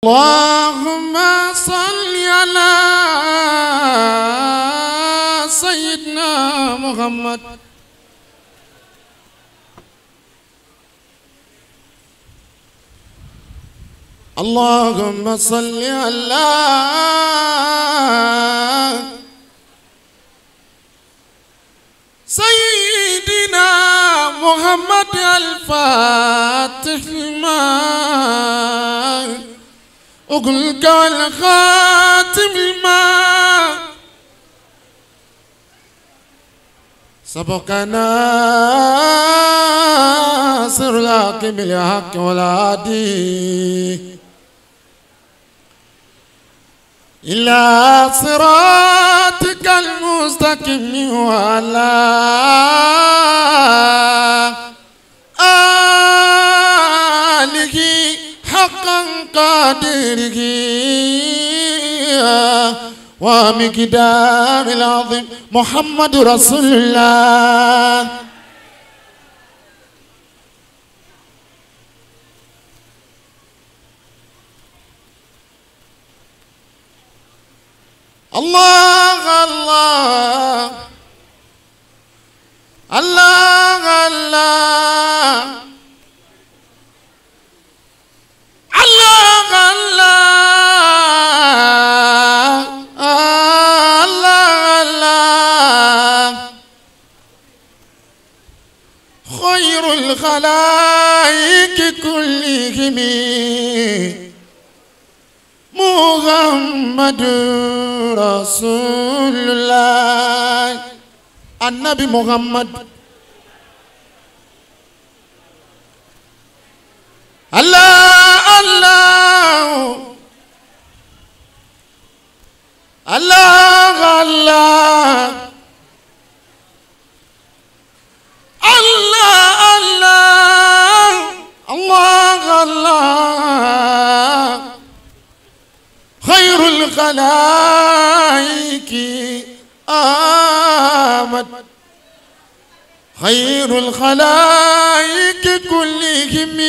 اللهم صل على سيدنا محمد اللهم صل على سيدنا محمد الفاتح لما أقولك والخاتم لما سبقنا سر الحق بالحق والهادي إلى صراطك المستقيم وعلى آله حقا قادره ومقدار العظيم محمد رسول الله الله الله الله الله الله الله الله الله خير الخلائق كلهم محمد رسول الله النبي محمد الله الله الله الله الله الله الله الله خير الخلائق آمد خير الخلائق كلهم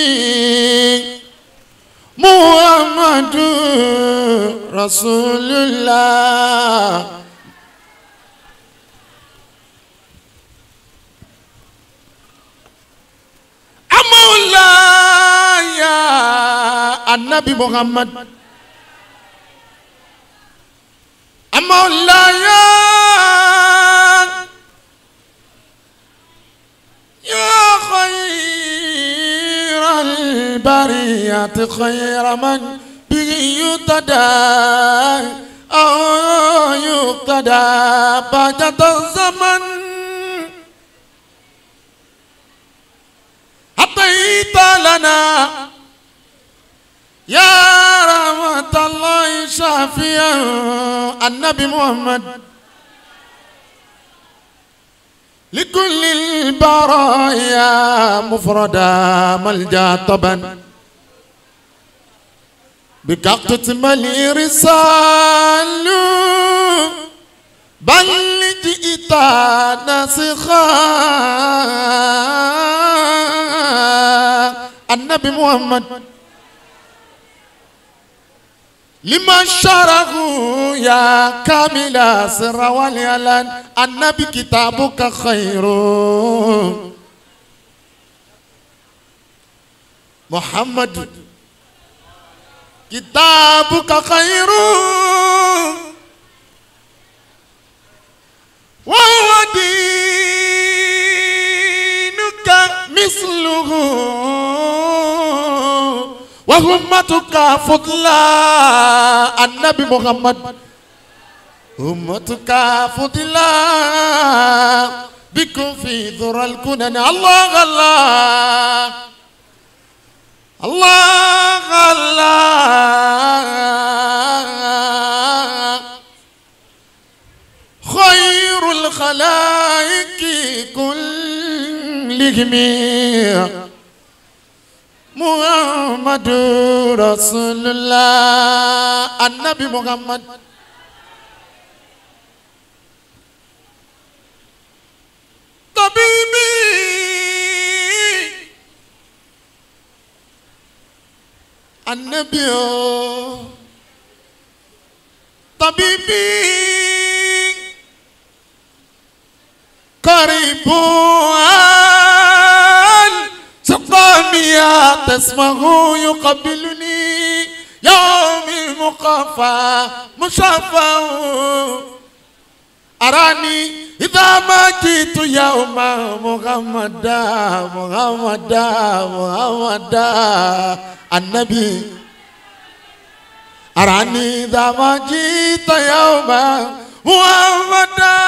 محمد رسول الله مولاي النبي محمد مولاي يا خير البرية خير من به يقتدى أو يقتدى بعد الزمن أعطيت لنا يا رحمة الله شافيا النبي محمد لكل البرايا مفردا ملجا طبا بك تتملي رسال بل جئت ناسخا النبي محمد لما شره يا كامل سر واليلان النبي كتابك خير محمد كتابك خير وهو دينك مثله وهمتك فضلا النبي محمد أمتك فضلا بكم في ذرى الكنن الله الله الله الله خير الخلائق كلهم محمد رسول الله النبي محمد طبيبي النبي طبيبي قريب سقامي تسمه يقبلني يوم المقافى مشافى أراني إذا ما جئت يوم محمدا محمدا محمدا النبي أراني إذا ما جئت يوم محمدا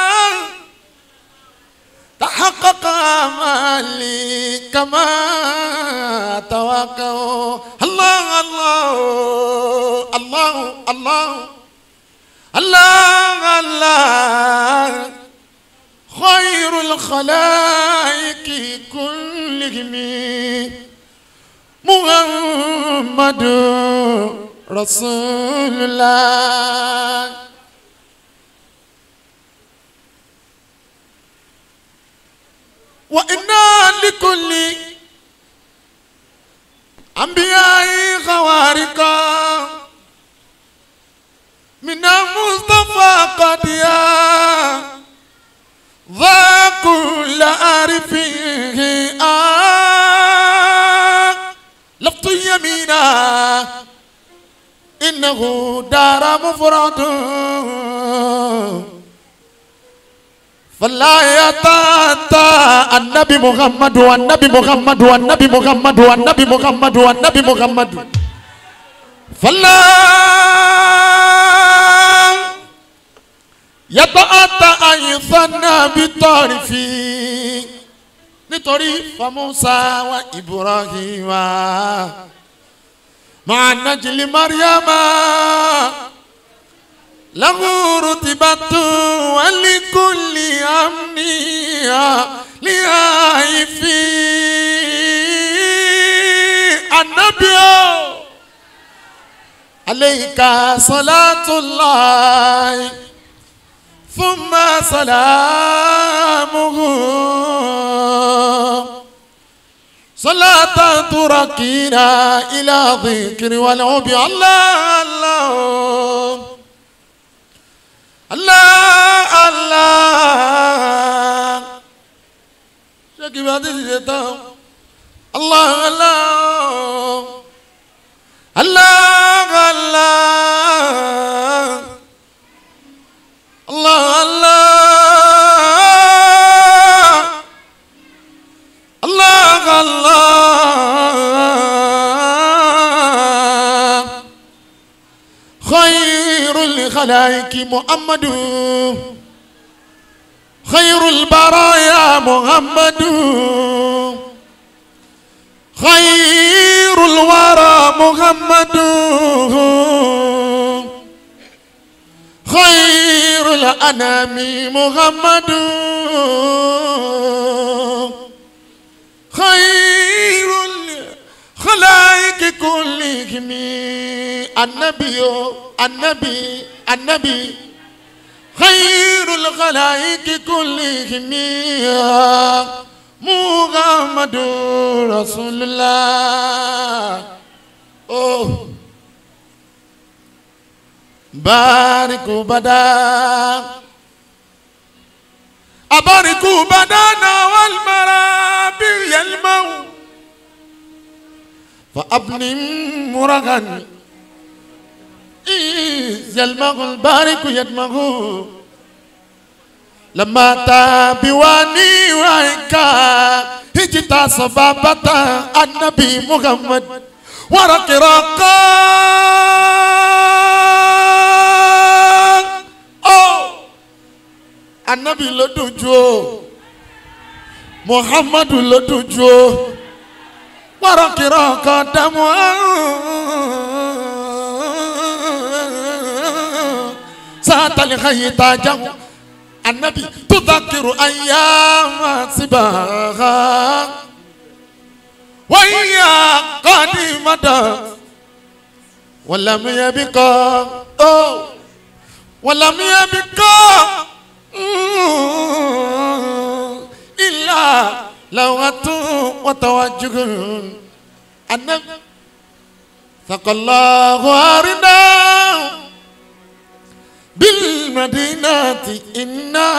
تحقق امالي كما توقعوا الله الله الله الله الله الله خير الخلائق كلهم محمد رسول الله وإنا لكل أنبياء خوارقا من المصطفى قد يا ذا كل عارفه آه لفظ يمينا إنه دار مفرد فلا يتاتى النبي محمد والنبي محمد والنبي محمد والنبي محمد والنبي محمد فلا يتأتى أن يثنى بطرفي nítorí famusa wa ibrahima máa najili mariama lahu rutibatu walikuli amniya lihaifi anabio aleika salatullahi thumma salamuhu صلاة تركينا إلى ذكر والعب الله الله الله الله شكي بعد الشيطان الله الله الله الله الله الله الله الله خير الخلائق محمد خير البرايا محمد خير الورى محمد خير الأنام محمد خير الخلائق كلهم النبي النبي النبي خير الخلائق كلهم محمد رسول الله أوه بارك بدا أبارك بدانا والمرابي يلمو فأبني مرغا إذ يلمغ البارك يدمغ لما تابواني وعيكا هجتا صبابة النبي محمد ورق رقا أوه anabi ló dojú o muhammadu ló dojú o wàrọ̀kìrọ̀ kan dàmú sátàlì xayi tàjà anabi tudakiru ayama sibaha wàyà kọ́ni mada wàlámiyàbí kọ́ ó wàlámiyàbí kọ́. إلا لغة وتوجه النبي ثق الله أرنا المدينة إنا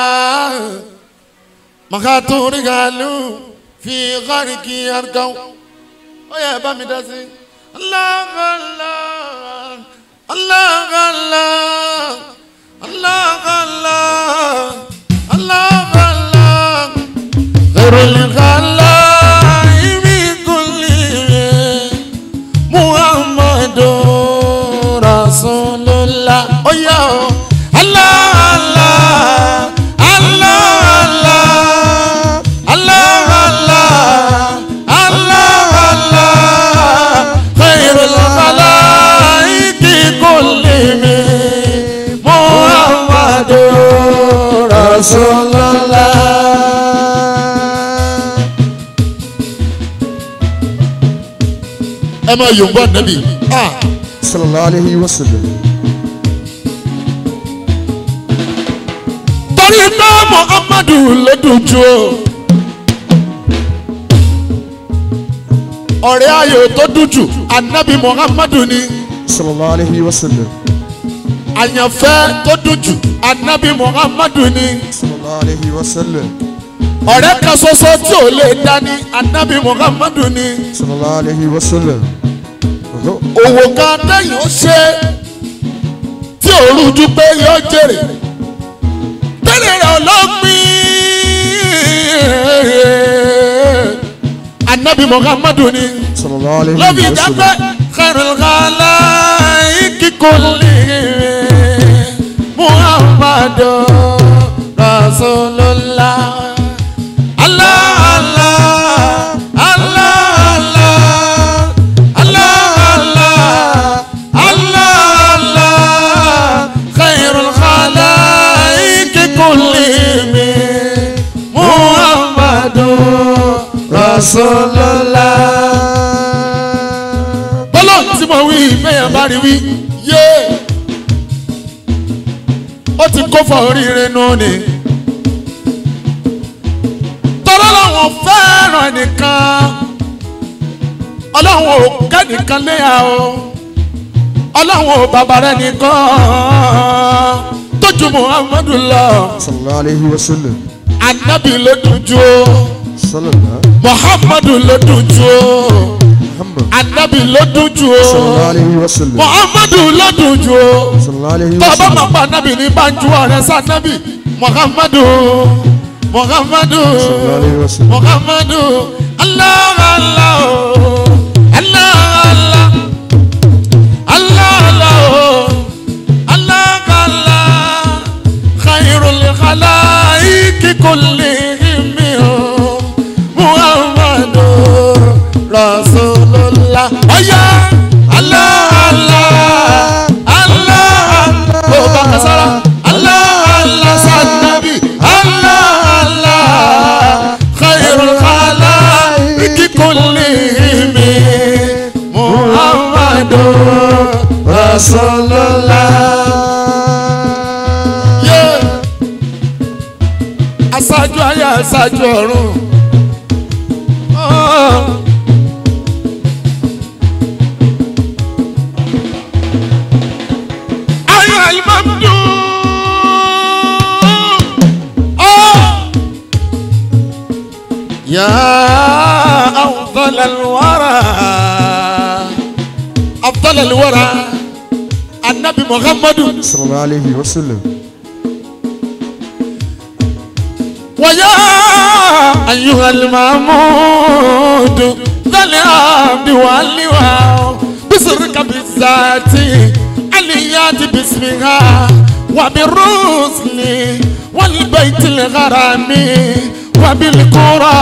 مخاطو رجالو في غرق يرقو ويا بامي داسي الله الله الله الله الله الله الله الله غير الغلاء بكل محمد رسول الله oh yeah. Allah Allah Allah Allah Allah Allah Allah خير الخلائق كلهم محمد رسول الله ẹ máa yòǹbọ nàbì ah sallallahu alayhi wa sallam torí pé muhammadu ló dùn jù o ọ̀rẹ́ ayò tó dùn jù anabi muhammadu ni sallallahu alayhi wa sallam àyànfẹ́ tó dùn jù anabi muhammadu ni sallallahu alayhi wa sallam ọ̀rẹ́ kan ṣoṣo tí ò lè dání anabi muhammadu ni sallallahu alayhi wa sallam Ọ̀họ́. òwò kan tẹ̀yìn ó ṣe tí ò rújú pé yóò jèrè tẹ́lẹ̀ rẹ̀ ọlọ́gbìn anabi muhammadu ni sallallahu alayhi lọ́bi wa ìdáfẹ́ sallam kẹrìnkàlá kíkọ́lé muhammadu rasulullah allah allah allah allah allah allah allah allah kẹrìnkàlá kíkọ́lé muhammadu rasulullah bọ́lá tí mo wí bẹ́yàn bá rí wí yé ó ti kó fọ oríire nù ni tọ́lá làwọn fẹ́ràn ẹnìkan ọlọ́run ò kẹ́nìkan léyà o ọlọ́run ò bàbá rẹ̀ nìkan tójú muhammadu lọ sallallahu alayhi wa sallam anabi ló dùn jù o sallallahu muhammadu ló dùn jù o muhammad anabi ló dùn jù o. sallallahu alayhi wa sallam muhammadu lọ́dún ju o sallallahu alayhi wa tọ́ba sallam máa pa nábì ní banjú ọ̀rẹ́ sá nábì muhammadu muhammadu sallallahu alayhi wa sallam muhammadu allah allah o, allah allah allah allah o, allah allah khairul khalaiki kullihim o, muhammadu rasulullah ọ̀yá allah allah allah allah o bá kasara allah allah sanabi allah allah khairul khalaiki kullihim muhammadu rasulullah. Yeah. aṣáájú ayé aṣáájú ọ̀run. Oh. أيها الممدوح آه. يا أفضل الورى أفضل الورى النبي محمد sallallahu alayhi wa sallam ويا أيها المحمود ذا العبد واللواء بسرك بالذات عليات باسمها وبالرسل والبيت الغرام وبالقرى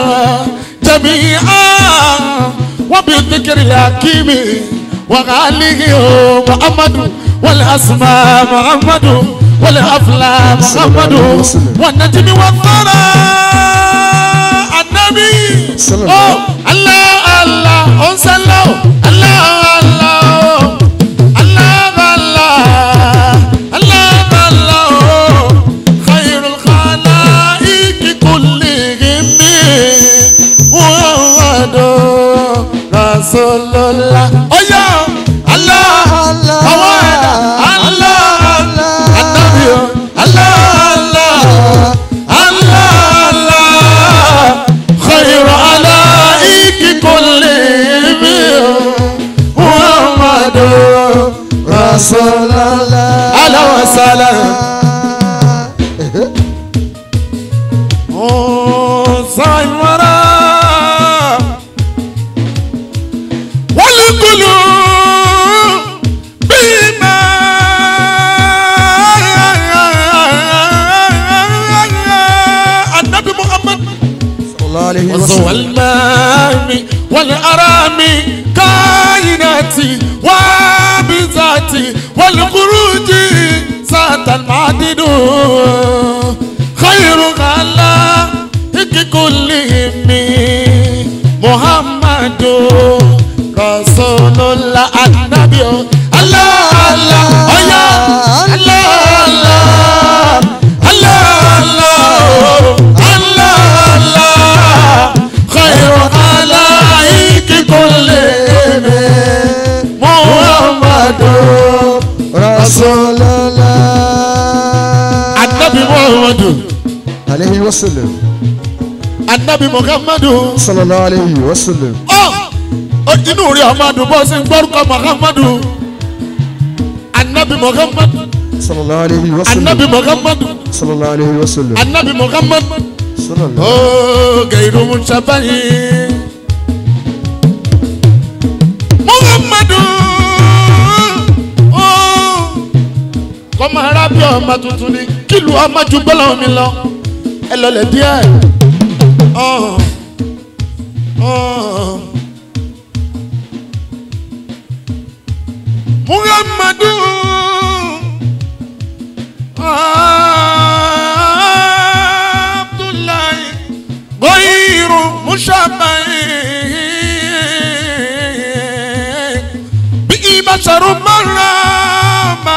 جميعا وبالذكر الحكيم وغاله محمد والأسماء محمد والأفلام محمد والنجم والثرى النبي صلى الله أوه، الله الله أنسلو الله الله الله الله الله الله خير الخلائق كلهم محمد رسول الله أيا الله الله الله الله النبي Rasulallah. Ahlan wa sahlan. صايمرا والقلوب بما النبي محمد صلى الله عليه وزوى وسلم المام والأرام كائناتي وبذاتي والخروج سات المعدد خير خلائق كلهم محمد رسول الله النبي الله الله oh yeah. الله الله الله الله الله خير خلائق كلهم محمد Rasulallah. النبي محمد عليه وسلم النبي محمد صلى الله عليه وسلم ọ inú rí ọmọdún bó ṣe ń gbórúkọ muhammadu anabi muhammadu صلى الله عليه anabi وسلم muhammadu صلى الله عليه وسلم anabi muhammadu صلى الله ooo gairu musabayi muhammadu ooo kọ́mọ arábí ọmọ tuntun ni kílù ọmọ ju gbọ́dọ̀ mi lọ ẹ lọlẹ̀ díẹ̀ ọ̀hún ọ̀hún. muhammadu abdullahi goyiru mushabahi bí ibasharu marama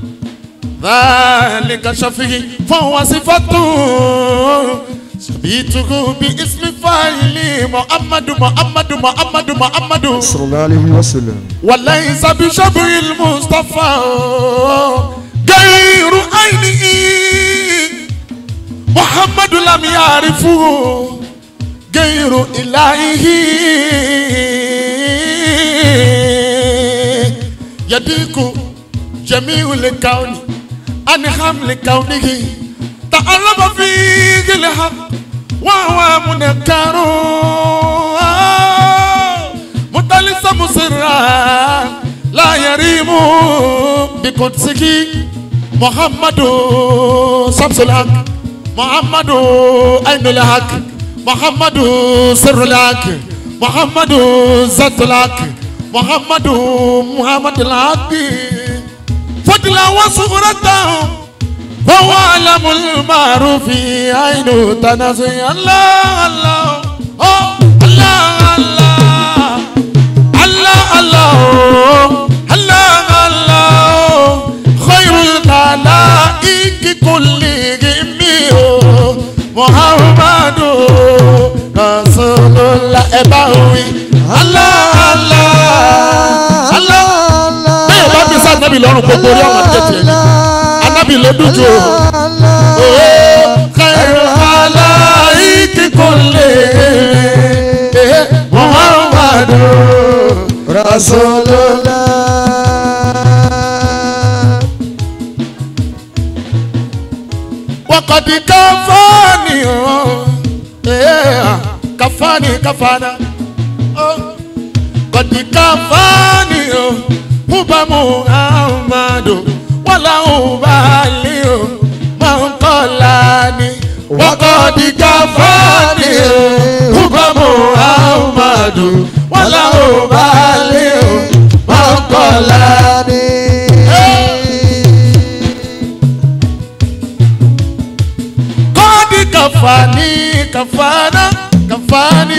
ذلك شفيه فهو صفته شبيته باسم فاعل محمد محمد محمد محمد صلى الله عليه وسلم وليس بشبه المصطفى غير عينه محمد لم يعرفه غير إلهه يديك جميع الكون عن حمل كونه تعلم فيه الحق وهو منكر متلسم سرا لا يريم بقدسه محمد شمس الحق محمد عين الحق محمد سر الحق محمد ذات الحق محمد محمد الحق فضلا وصورته فهو علم المعروف عين تنازي الله الله أوه، الله الله الله الله الله الله خير الخلائق كلهم محمد رسول الله إباوي الله الله الله bẹ́ẹ̀ bá fi sáà nábì lọ́rùn gbogbo orí ọmọ tètè ni anábì ló dùn jù ó kẹrù aláìkí kò lè muhammadu Rasulullah. wakati kafani oh, yeah, kafani kafana oh, kati kafani oh, huba muhammadu wala ubali oh, mankolani wakati kafani oh, huba muhammadu wala ubali oh, mankolani. kọ́ọ̀dì kàfàní kàfàná kàfàní.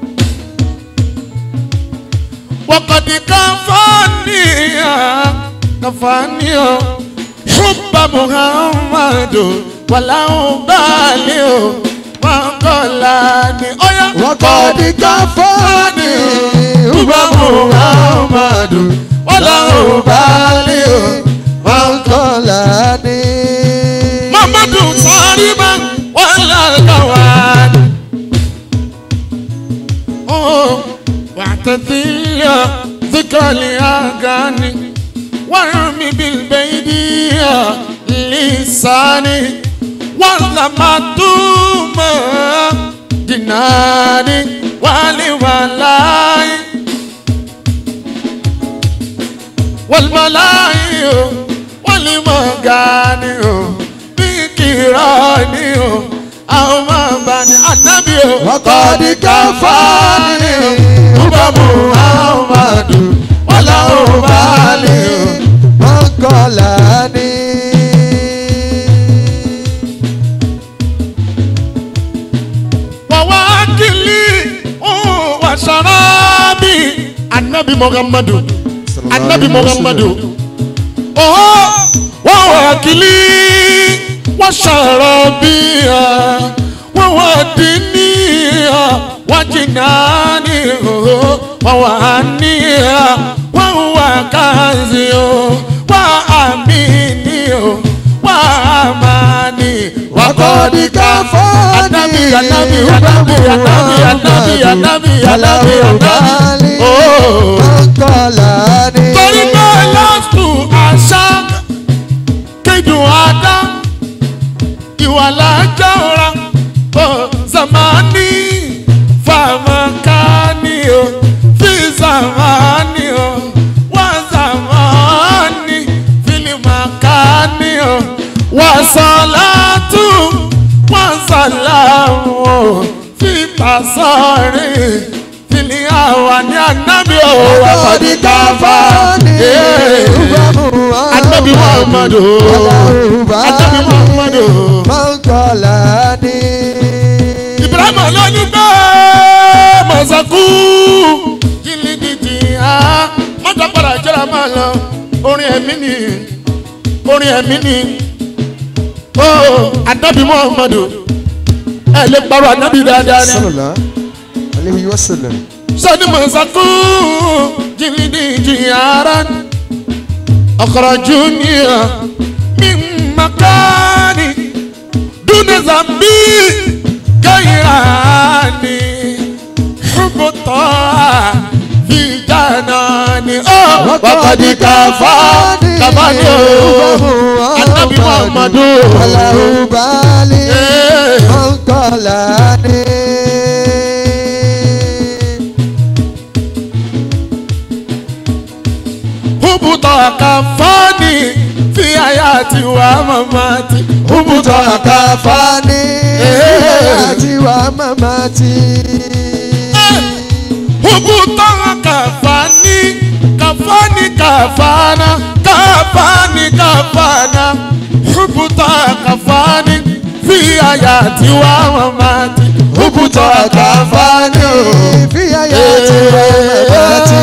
wọ́kọ̀dì kàfàní kàfàní o. ṣùgbọ́n muhammadu wàláhùn báàlì o. mọ̀kànlá ni ọ̀yá. وقد كفاني ṣùgbọ́n muhammadu wàláhùn báàlì o. وقلاني Muhammadu Sariba wàlá kàwáni. واعتذي ذكر الأغاني وارمي بالبيد لساني واللمتوم جناني والولاي والملاي والمغاني بكراني أو ما بني النبي وقد كفاني هبة محمد ولا أبالي mọ́kànlání. وواكلي وشرابي النبي محمد النبي محمد أوه وواكلي وشرابي وودني وجناني ووهني وهو كنزي وأميني وأماني وقد كفاني Anabi, anabi, anabi, anabi, anabi, anabi, anabi, anabi. Oh. mọ́kànlání. Torí pé lọ́sù àṣà kéjù àdá ìwà lájà ọ̀ra ó zamani famakani o fi zamani o wá zamani filimakani o wá sọ̀látù wá sàlámù o fi pàṣọrí fili àwa ní ànábì o wà وقد pàdé káfá. كفاني Anabi Muhammadu. Anabi Muhammadu. mọ́kànlání. Ibrahim ló ní bẹ́ẹ̀ mọ̀sákú. Jìnnìjìnnì á mọ́tò padà jẹ́ra máa lọ. Orin ẹ̀mí ni orin ẹ̀mí ni. Ó Anabi Muhammadu. Ẹ lè parọ́ Anabi dáadáa ni. sọlá aleyhi wa sallam. Sọ́ni mọ̀sákú. Jìnnìjìnnì ara. أخرجوني من مكاني دون ذنبي غيراني حب الطاعة في جناني أوه وقد كفاني كفاني النبي محمد aláhùbálí إيه. mọ́kànlání. حب الطاعة كفاني في حياتي ومماتي حب الطاعة kàfání Eh. àti wà màmátì. Hubutanga kafani, kafani kafana, kafani kafana. Hubuta kafani, fi ayati wa mamati. Hubuta kafani, fi àyà tí wà màmátì.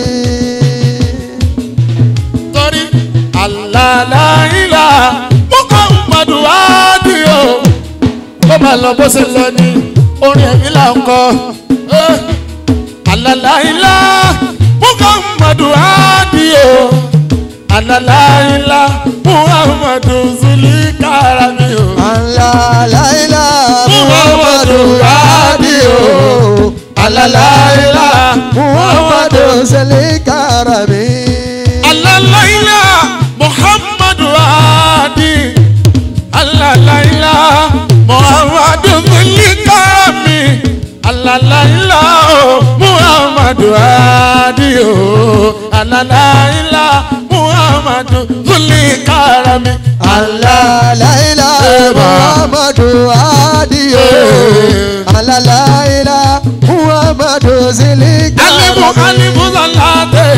tori alalaila Muhammadu Adio. Ó máa lọ bó ṣe lọ ní orin ẹ̀mí là ń kọ. Eh. alalaila muhammadu adio alalaila muhammadu zulikarami o Alalaila Muhammadu Adio. alalaila Muhammadu Sali Karami. alalaila muhammadu adi alalaila muhammadu zulikarami alalaila o muhammadu adi o alalaila muhammadu zulikarami Alalaila Muhammadu Adio. Alalaila Muhammadu Sali alibu Karami. alibu zalate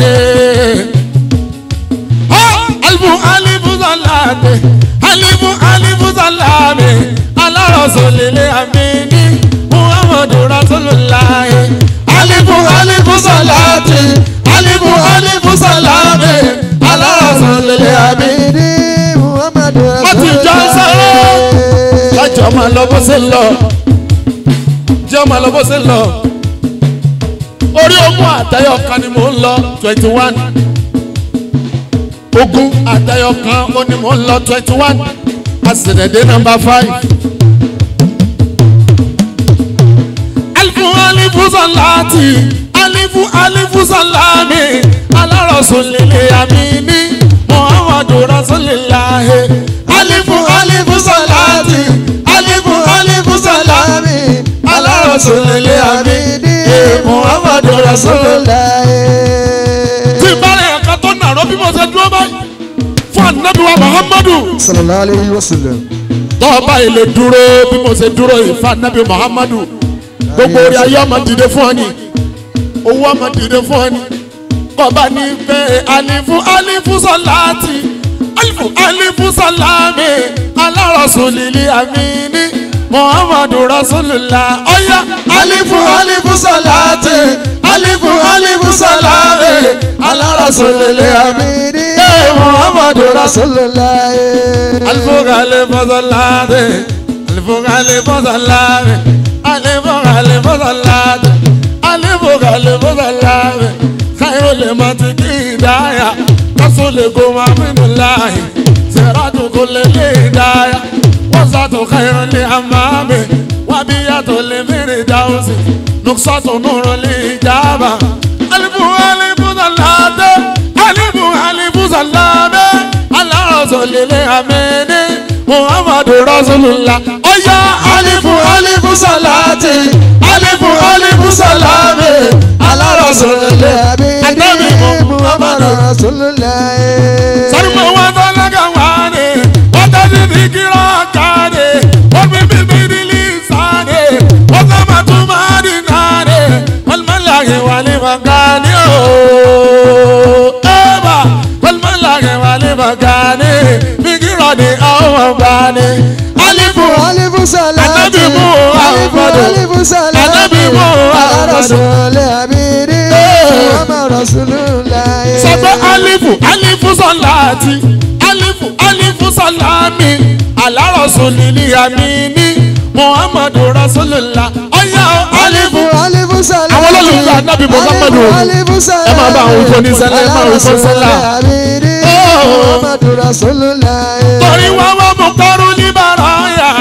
ha alibu alibu zalate alibu alibu zalate ala rasulile amini muhammadu rasulullahi alibu alibu zalate alibu alibu zalate ala rasulile amini. Abidi Muhammadu Wọ́n ti jọ sọ́rọ́. kájọ máa lọ bó ṣe ń lọ jẹ́ máa lọ bó ṣe ń lọ orí ogún àtẹyọ kan ni mò ń lọ twenty one ogún àtẹyọ kan ó ní mò ń lọ twenty one àṣìdẹ̀dẹ̀ nọmba five. alifu alifu salati alifu alifu salami alárọ̀sùn lèlè àmì ní rasulil amini muhammadu rasulillah. tí ìbára ẹ̀ka tó nàró bí mo ṣe dúró báyìí fún anabi wa muhammadu sallallahu alayhi wa sallam. tọ́ọ̀bá ilé dúró bí mo ṣe dúró yìí fún anabi muhammadu gbogbo orí ayé ọmọ dìde fún ọ ni owó ọmọ dìde fún ọ ni kọba ní bẹ́ẹ̀ alifu alifu sọláàtì alifu alifu sọláàmì alárọ̀sùlìlì àmìní muhammadu rasulillah ọ̀yá alifu alifu sọláàtì alifu alifu sọláàmì alárọ̀sùlìlì àmìní muhammadu rasulillah. rasulillah. alifu alifu sọláàtì alifu alifu sọláàmì alifu alifu sọláàtì alifu alifu sọláàmì khairu limati kidaya rasuli kuma minullahi siratu kulli hidaya wasatu khairu li amami wabiyatu li firdausi nuksatu nuru li ijaba alifu alifu salate alifu alifu salame ala rasuli li amini muhammadu rasulullah oya alifu alifu salate alifu alifu salame ala rasulillah anabi muhammadu rasulillah. sarima wata laga wane wata zizi kira kane wani bibi lisane wata matuma dinane walmalage wali magani o eba walmalage wali magani bigira ni awa bani alifu alifu salati. Anabi Muhammadu. alifu alifu salati. Anabi Muhammadu. rasulillah amiri. muhammad rasulillah. sọgbẹ́ alifu alifu sọláàtì alifu alifu sọláàmì alárọ̀sọ̀lìlì àmìní muhammadu rasulillah ọ̀yá alifu. alifu salati. Àwọn olólùfẹ́ Ànábì Muhammadu. alifu alifu salati. Ẹ máa bá àwọn ìfọ́ni sẹ́lẹ̀, ẹ máa wò fún sẹ́lẹ̀. amiri. Oh. muhammad rasulillah. torí wọn wọ́n mú kọ́rù níbàráyà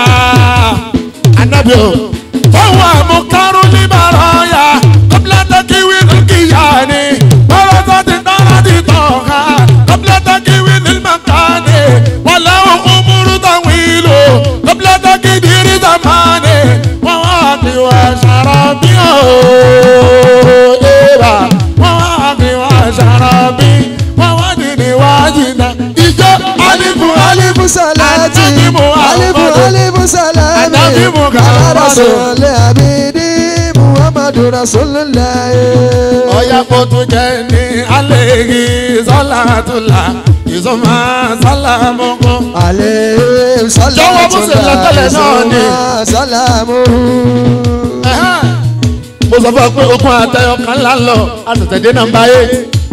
anabi o fọwọ́ mú kọ́rù níbàráyà kọ́pìlẹ́tà kíwì ní kíyàní bọ́lọ́tà ti dára ti tọ̀ka kọ́pìlẹ́tà kíwì ní màkàní wọ́n láwọn umuru táwọn ìlú kọ́pìlẹ́tà kìdírí zamani wọ́n wá bí wọ́n ṣàrọ̀ bí o eba wọ́n wá bí wọ́n ṣàrọ̀ bí wọ́n wá dìní wájú náà ìjọ alifu alifu salati. Anabi Muhammadu. alifu alifu salati. Anabi Muhammadu. rasulillah amiri. muhammad rasulillah. ọ̀yà kótó jẹ́ ní alẹ́yìí sọ́làtúlà ìsọ̀mà sálámùkù. Alayhi salatu Jọ̀wọ́ bó ṣe lọ tẹ́lẹ̀ náà ni. Salamu. mo sọ fún ọ pé okun àtẹyọ kan ńlá lọ àtẹ̀tẹ̀dé nàmbá eight.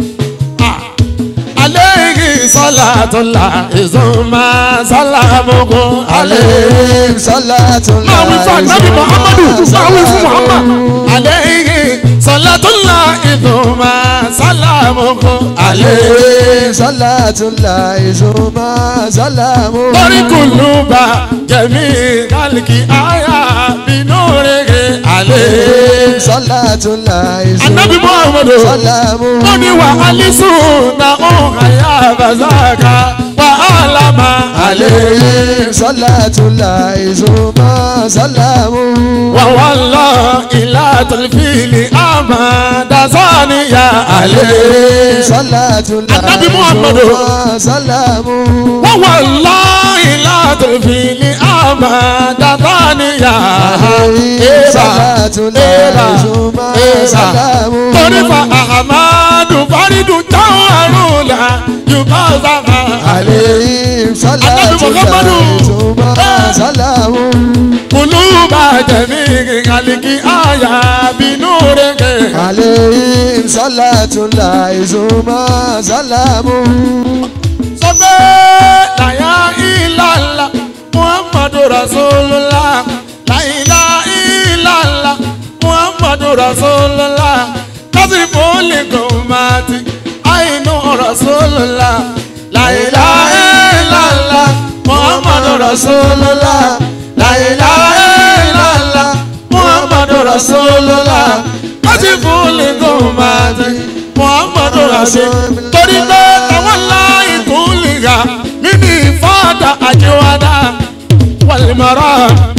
alẹ́yìí sọ́làtúlà ìsọ̀mà sálámùkù. Alayhi salatu máa wí fún ànábì muhammadu máa wí fún muhammad. alẹ́yìí sọ́làtúlà ìsọ̀mà sálámùkù. Alayhi salatu Izuma salamu. lórí kùlùbà jẹ̀mí kálíkì àyà bínú rẹ̀ alẹ́. Alayhi salatu Izuma Anabi Muhammadu. salamu. ó ní wà alisu na òun àyà bàzáka wà álámà alẹ́. Alayhi salatu Izuma salamu. wà wà lọ ilá tẹlifíìlì àmà dasaniya alẹ́. Alayhi salatu Anabi Muhammadu. Izuma salamu. wà wà lọ ilá tẹlifíìlì àmà dasaniya. Alayhi salatu Izuma salamu. torí fa ahamadu faridu táwọn àrùn là yorùbá sábà. Alayhi salatu Anabi Muhammadu. Izuma salamu. kuluba jẹ̀mí kàlíkì àyà bínú rẹ̀. Alayhi salatu Izuma salamu. sọ pé láyà ìlàlà muhammadu rasulullah láyìlá ìlàlà muhammadu rasulullah kásìfò lè gòmàtì àìnú rasulullah láyìlá ìlàlà muhammadu rasulullah láyìlá ìlàlà muhammadu rasulullah kásìfò lè gòmàtì muhammadu rasulullah torí pé àwọn láì kúlìgà mí ní fàdà àjẹwàdà wàlìmọ̀rọ̀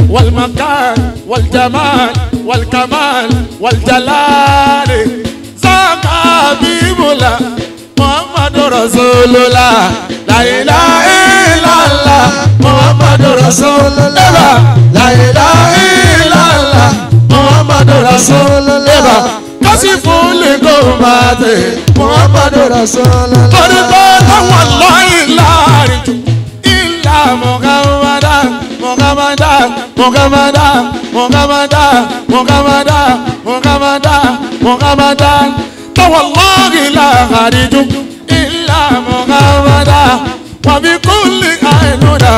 والمكان والجمال والكمال والجلال ذاك حبيب الله محمد رسول الله لا اله الا الله محمد رسول الله لا اله الا الله محمد رسول الله كشف لكربات محمد Rasulullah. orúkọ táwọn lọ́yìn láàrin jù ilà mọ̀gámádá mọ̀gámádá mọ̀gámádá mọ̀gámádá mọ̀gámádá mọ̀gámádá mọ̀gámádá táwọn lọ́yìn láàrin jù ilà mọ̀gámádá wàbí kúlì àìlúdà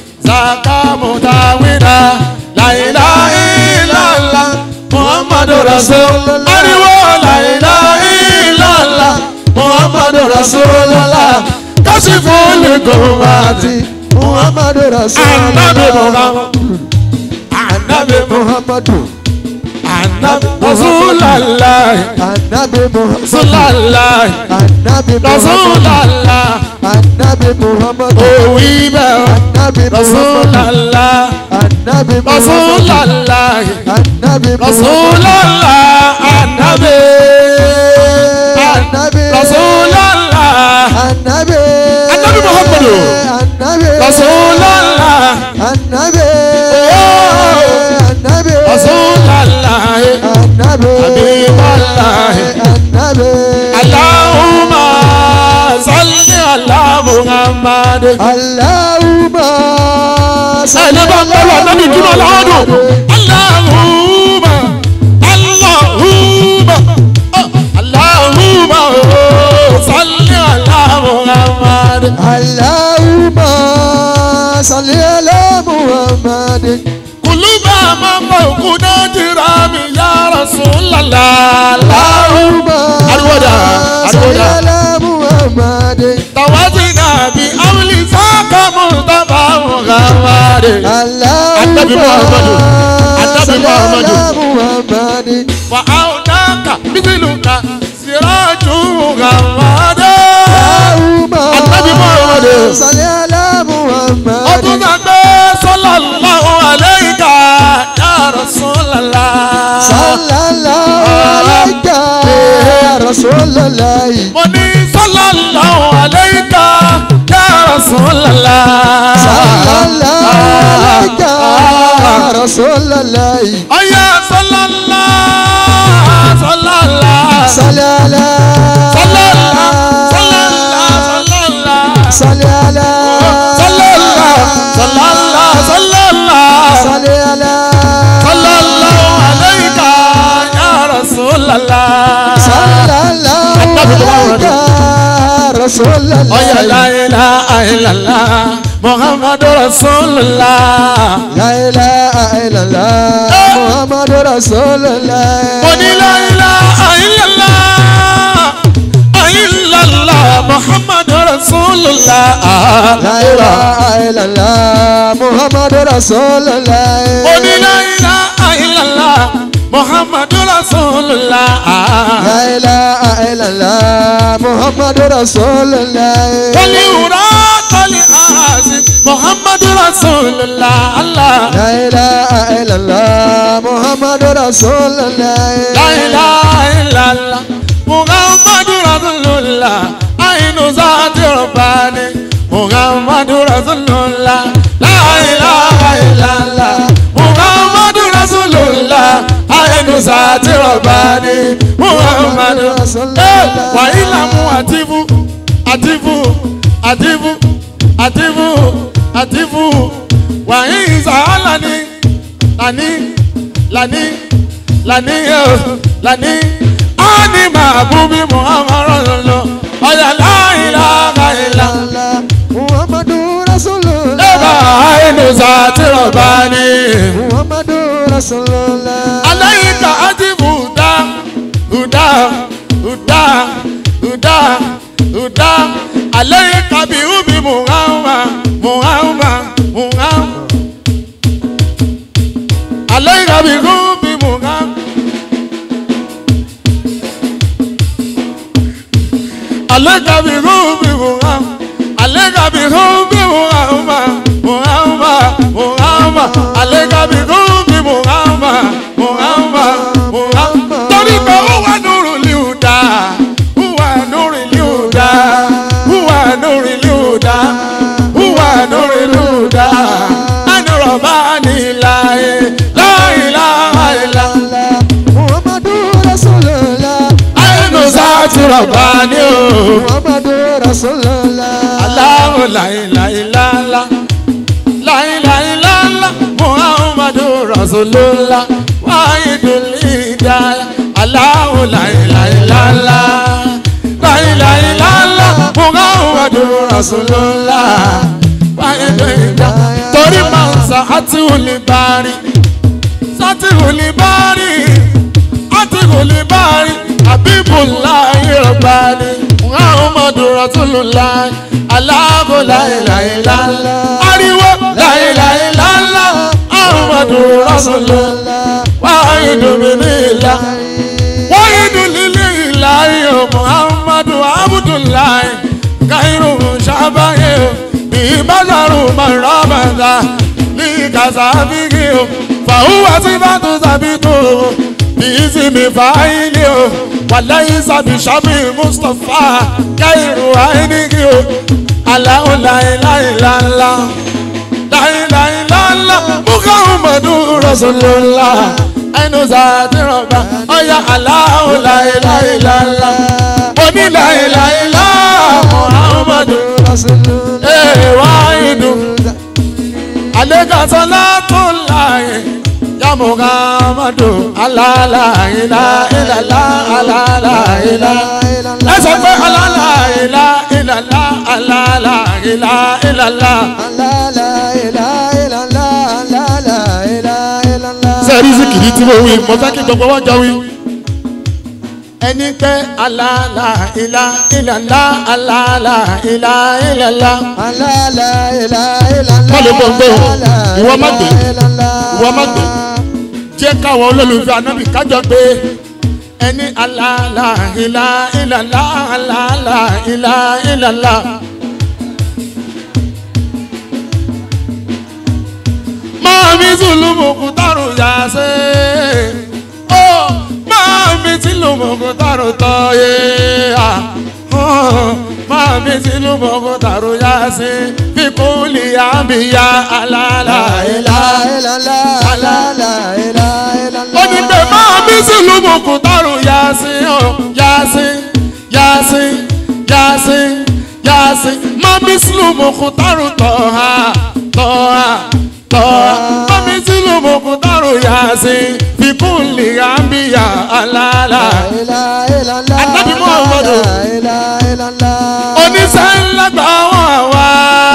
sàkàmùtàwìdà láìlá ìlàlá muhammadu rasul ariwo láìlá ìlàlá muhammadu rasulullah kásìfò lẹ́kọ̀ọ́màtì Muhammadu Rasulullah. anabi muhammad anabi muhammad Muhammadu. anabi rasulallah Anabi Muhammad. rasulallah Anabi Muhammad. rasulallah Anabi Muhammad. òwì bẹ́ẹ̀ Anabi Muhammad. rasulallah Anabi Muhammad. rasulallah Anabi Muhammad. rasulallah anabi Anabi. rasulallah Anabi. Anabi Muhammadu. Anabi. rasulallah Anabi. Anabi. rasulallah. Anabi. Habiballah. Anabi. Allahumma salli ala Muhammad. Allahumma Ẹni bá ń bẹ̀rù ànábì dúró lọ́dún. Allahumma Allahumma oh, Allahumma oh, salli ala Muhammad. Allahumma salli ala Muhammadin. Kuluba mama kuna jirami ya Rasulallah. Allahumma Arwoda, salli arwoda. ala Muhammadin. Tawazina bi awli saka Mustafa Muhammad. Annabi Muhammadu. Allahumma Annabi salli Muhammadu. ala Muhammadin. Wa aunaka mithiluka siraju Muhammad. Allahumma Annabi Muhammadu. salli ala Muhammadin. Ọdún sàgbé sallallahu alayka ya Rasulallah. Sallallahu alayka ya Rasulallah. Mo ní sallallahu alayka ya Rasulallah. Sallallahu alayka ya Rasulallah. Ọ̀yá sallallahu sallallahu. Salli ala Sallallahu sallallahu sallallahu. Salli ala Sallallahu sallallahu sallallahu. Salli ala Sallallahu alayka ya Rasulallah. Sallallahu alayka ya Rasulallah. Ọ̀yá la ilaha illallah Muhammadu Rasulullah. La ilaha illallah Muhammadu Rasulullah. Mo ní la ilaha illallah illallah Muhammadu Rasulullah. La ilaha illallah Muhammadu Rasulullah. Mo ní la ilaha illallah Muhammadu Rasulullah. La ilaha illallah Muhammadu Rasulullah. Wali wura kali aasi Muhammadu Rasulullah. Allah. La ilaha illallah Muhammadu Rasulullah. La ilaha illallah Muhammadu Rasulullah Ainu zati Rabbani Muhammadu Rasulullah La ilaha illallah Muhammadu Rasulullah Ainu zati Rabbani Muhammadu Eh, Wa ilamu atifu Atifu Atifu Atifu Atifu Wa isa alani Lani Lani Lani eh, Lani Ani mabubi Muhammadu lọ Ọ̀yà la ilaha illallah Allah Muhammadu Rasulullah. Eba ainu zati Rabbani Muhammadu Rasulullah. alayika atifu huda huda huda huda huda alayika bi ubi muhammad muhammad muhammad alayika bi ubi muhammad. alayika bi ubi muhammad alayika bi ubi muhammad muhammad muhammad alayika bi huda huwa nurul huda anurọ̀bá níláyé láìláha ilá. Muhammadu Rasulullah. àyẹ̀nù sáàtì rọ̀bá ní o. Muhammadu Rasulullah. aláwo láìláìláńlá láìláìláńlá muhammadu rasulullah wahidul hidayah aláwo láìláìláńlá láìláìláńlá muhammadu rasulullah wahidul hidayah torí máa ń sa àti olùbárí sátì olùbárí àti olùbárí àbíbùláì rọ̀bánì muhammadu rasulullah aláàbò láìláìláńlá ariwo láìláìláńlá muhammadu rasulullah wáyédù mímílá wáyédù lílé ìlàyé muhammadu abdullahi kairu sábàyé bí bàtàrù mọ̀rọ̀mọ̀dá ní kàsáfíkì o fàhùwà tí bá tó sàbítò bí ìsinmi fàáyìlì o wàláyé sàbíṣàbí mustapha kairu àìníkì o aláwọ̀ láìláìláńlá láìláìláńlá muhammadu rasulullah ẹnu sàdírọ̀gbà ọ̀yà aláwọ̀ láìláìláńlá oníláìláìlá muhammadu Rasulullah. ee wáyédù alekasa látúnláyé ya muhammadu alálàyélá ìlàlá alálàyélá ẹ sọ pé alálàyélá ìlàlá alálàyélá ìlàlá. La la ilaha illallah. La la ilaha illallah. sẹ́ẹ̀rí síkìrì tí mo wí mo fẹ́ kí gbogbo wọn jọ wí. ẹni pé alálà ilá ìlàlá alálà ilá ìlàlá. La la ilaha illallah. Má lè gbọ́ gbé o. La la Ìwọ má gbé. ilaha illallah. Ìwọ má gbé. jẹ́ káwọn olólùfẹ́ anábì kájọ pé ẹni alálà ilá ìlàlá alálà ilá ìlàlá. máa mi tún lu mọ̀kú tàrú yá sí. ó máa mi tí lu mọ̀kú tàrú tọ́ yé. máa mi tí lu mọ̀kú tàrú yá sí. fi kúlì àbíyá alálà La ilá. ilaha illallah. La la ilaha illallah. ó ní pé máa mi tí lu mọ̀kú tàrú yá sí. ó yá sí yá sí yá sí yá sí. máa mi tí lu mọ̀kú tàrú tọ́ ha tọ́ ha tọ́ ha. máa mi tí lu mọ̀kú tàrú yá sí. fi kúlì àbíyá alálà. La ilaha illallah. Ànábì Muhammadu. La ilaha illallah. oníṣẹ́ ńlá gbà wọ́n àwa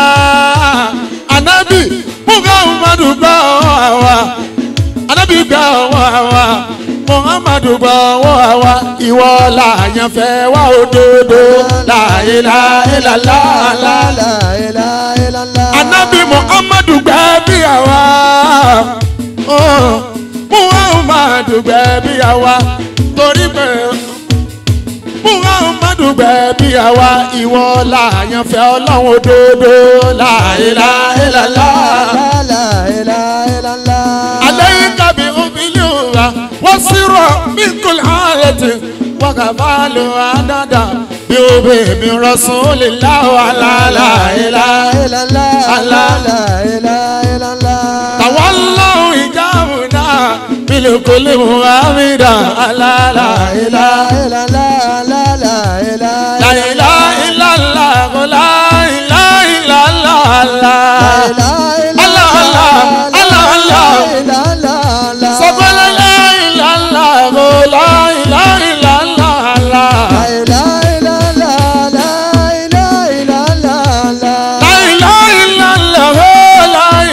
anabi muhammadu gbà wọ́n àwa anabi gbà wọ́n àwa muhammadu gbà wọ́n àwa ìwọ làyàn fẹ́ wá òdodo láìláìlàlá La la ilaha illallah. anabi muhammadu gbà bí àwa oh, muhammadu gbà bí àwa torí pé muhammadu gbẹ̀bí àwa ìwọ làyàn fẹ́ ọlọ́run òdodo láìláìlàlá. La la ilaha illallah. àlẹ́yìn kábí òbílẹ̀ òwà wọ́n sírọ̀ mí kò láàrẹ̀tì wọ́n kà bá lò àdàdà bí òbí mi rọ̀sùn lè láwà láìláìlá. illallah. La la ilaha illallah. tàwọn lọ́hùn ìjáàmù náà bílẹ̀ kò lè mú àmìdá láìláìlá. láìláìlàlá kò láìláìlàlá. sọ́kọ́ láìláìlàlá kò láìláìlàlá. láìláìlàlá kò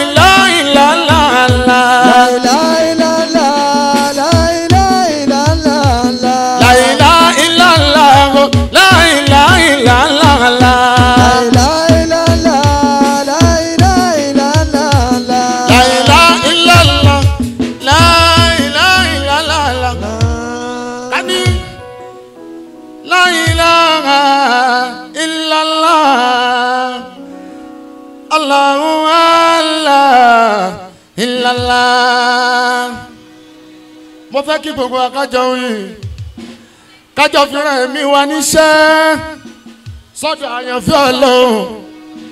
láìláìlàlá. láìláìlàlá kò láìláìlàlá. láìláìlàlá láìláìlàlá. kani láìláha ìlàlá. Allahu Allah ìlàlá. mo fẹ́ kí gbogbo akájọ wí kájọ fìràn ẹ̀mí wa níṣẹ́ sọ́dọ̀ àyànfẹ́ ọlọ́run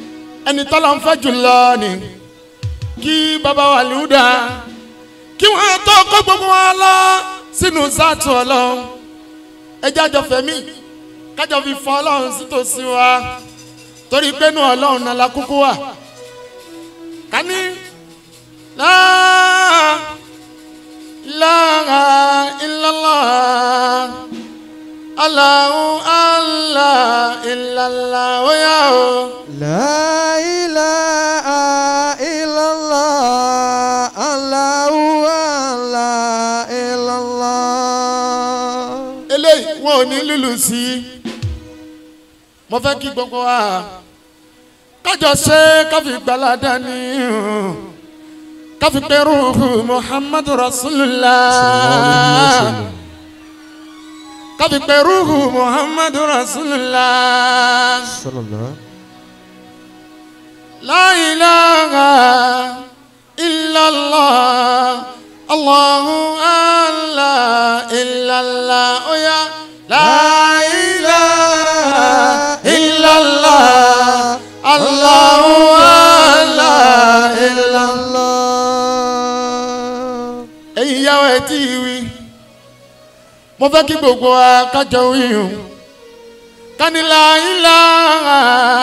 ẹni tọ́lọ́ ń fẹ́ jùlọ ni kí bàbá wa lùdà kí wọ́n tó kó gbogbo wa lọ sínú sáàtù ọlọ́run ẹjẹ́ àjọ fẹ̀mí kájọ fi fọ ọlọ́run sítòsí wa torí pé inú ọlọ́run náà la kúkú wà kání láà láà ìlàlá aláhu àlá ìlàlá óyá o. La ilaha illallah, Allahu la illallah. eléyìí wọn ò ní lùlù sí i mo fẹ́ kí gbogbo wa kájọ ṣe káfí gbalada ní káfí pẹ̀rù muhammadu rasulillah káfí pẹ̀rù muhammadu rasulillah Sallallahu. la ilaha illallah allahu ala illallah oya la ilaha illallah allahu ala illallah. Allah. ẹ̀yin ìyàwó ẹ̀ tí ì wí mo fẹ́ kí gbogbo wa kájọ wíhùn kanila ilaha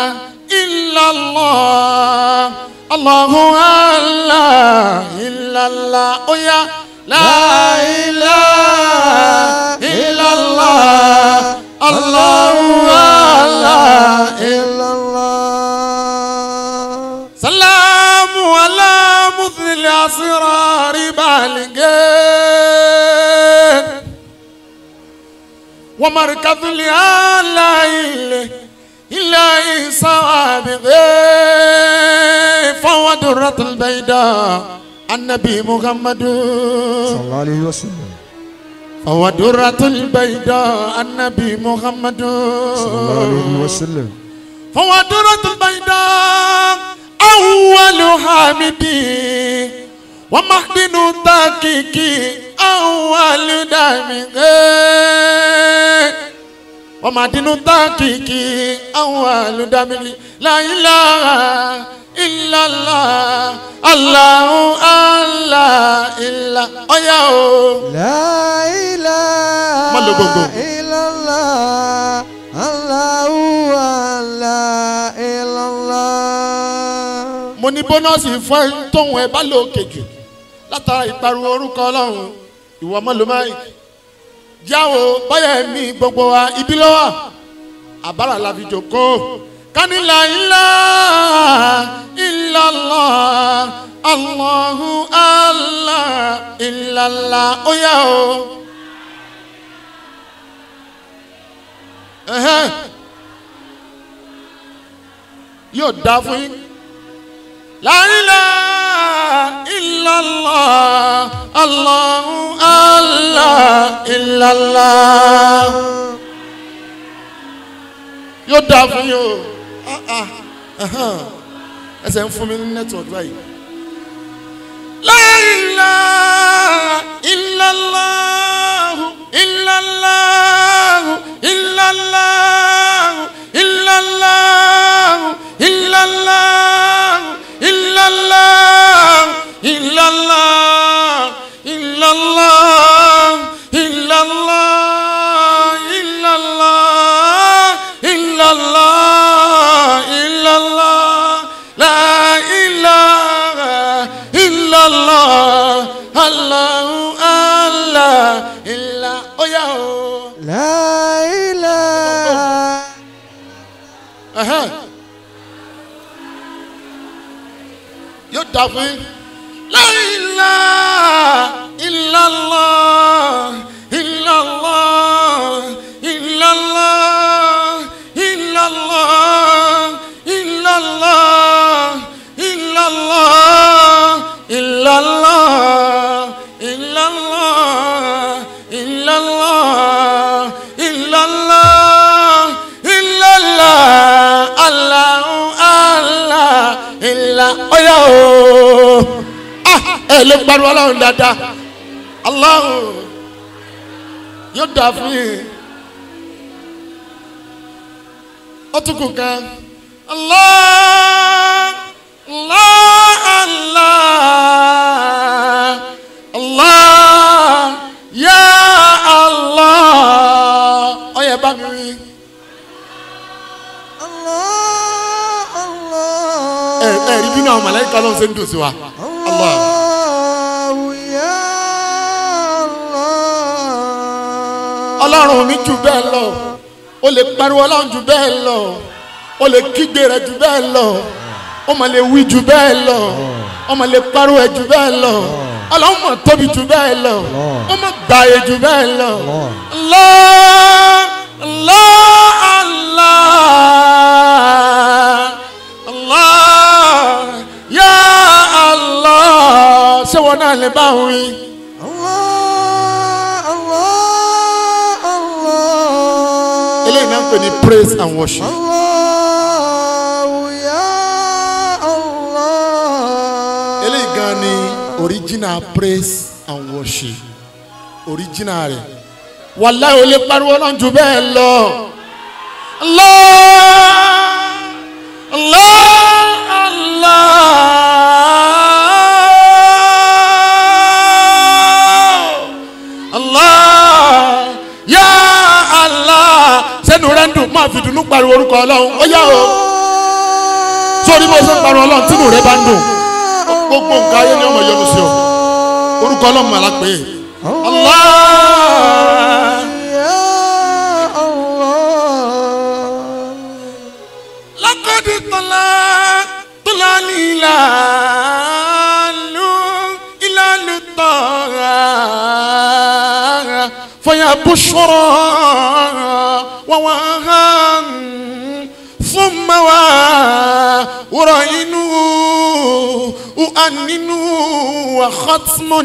illallah allahu ala illallah oya la ilaha illallah allahu ala illallah. illallah. سلام على مثل أسرار بالغين ومركز الآلائل إلى سوابغ فهو درة البيضاء النبي محمد صلى الله عليه وسلم. فهو درة البيضاء النبي محمد صلى الله عليه وسلم. فهو درة البيضاء أول حامدي ومحدن تاكيكي أول دامغي ومحدن تاكيكي أول دامغي لا إله إلا الله الله الله إلا أيا La ilaha Má lo gbogbo. illallah, Allahu la illallah. mo ní bónọ́ọ̀sì fún ẹ tóun ẹ bá lò kejì látara ìpariwo orúkọ ọlọ́run ìwọ mọ́lòmáì jáwo báyà ẹ̀mí gbogbo wa ibi lọ́wọ́ àbára la fi jòkó kánilà ilá ìlàlá allahu allah ìlàlá ó yá o. Ẹhẹ́n. yóò dá fún yín. La ilaha illallah Allahu Allah illallah. Yóò dáa fún yín o. Ah, ah, ahan. Ẹsẹ̀ ń fún mi ní nẹ́tíwọ̀kì báyìí. La ilaha illallah illallah illallah illallah illallah illallah illallah illallah illallah illallah illallah illallah la ilaha illallah allahu allah illa oya o. La ilaha Ẹhẹ́n. yóò dà fún yín. La ilaha illallah illallah illallah illallah illallah illallah illallah illallah illallah illallah illallah allahu allah ilà ọyà o ah ẹ lè gbàdúrà ọlọ́run dáadáa allahu yóò dà fún yín ó tún kù kan allah. ẹ ẹ rí bínú àwọn màláíkà lọ́n ṣe ń dùn sí wa. Allah. الله يا الله ọlọ́run mi jù bẹ́ẹ̀ lọ o lè pariwo ọlọ́run jù bẹ́ẹ̀ lọ o lè kígbe rẹ̀ jù bẹ́ẹ̀ lọ o mà lè wí jù bẹ́ẹ̀ lọ o mà lè pariwo ẹ̀ jù bẹ́ẹ̀ lọ ọlọ́run mà tóbi jù bẹ́ẹ̀ lọ o mà gbààyè jù bẹ́ẹ̀ lọ. Allah Allah Allah Allah ya Allah ṣé wọn náà lè bá wí. الله الله الله eléyìí náà ń pè ní praise and worship. الله يا الله eléyìí gan ni original praise and worship original rẹ̀ wàláhì ó lè pariwo náà jù bẹ́ẹ̀ lọ. Allah Allah Allah Allah ya Allah sẹ́nu rẹ̀ ń dùn máa fi dùnú pariwo orúkọ ọlọ́run ó yá o sórí bó ṣe ń pariwo ọlọ́run tínú rẹ̀ bá ń dùn gbogbo nǹkan ayé ni ọmọ yọnu sí ọ orúkọ ọlọ́run mà lápè é Allah يا الله lakadi tọ́lá tọ́lá líla lu ìlàlù tọ́ra fọyà bùsọ̀rọ̀ wàwà hàn fún mawa wúrọ̀ inú uaninu wa khatmun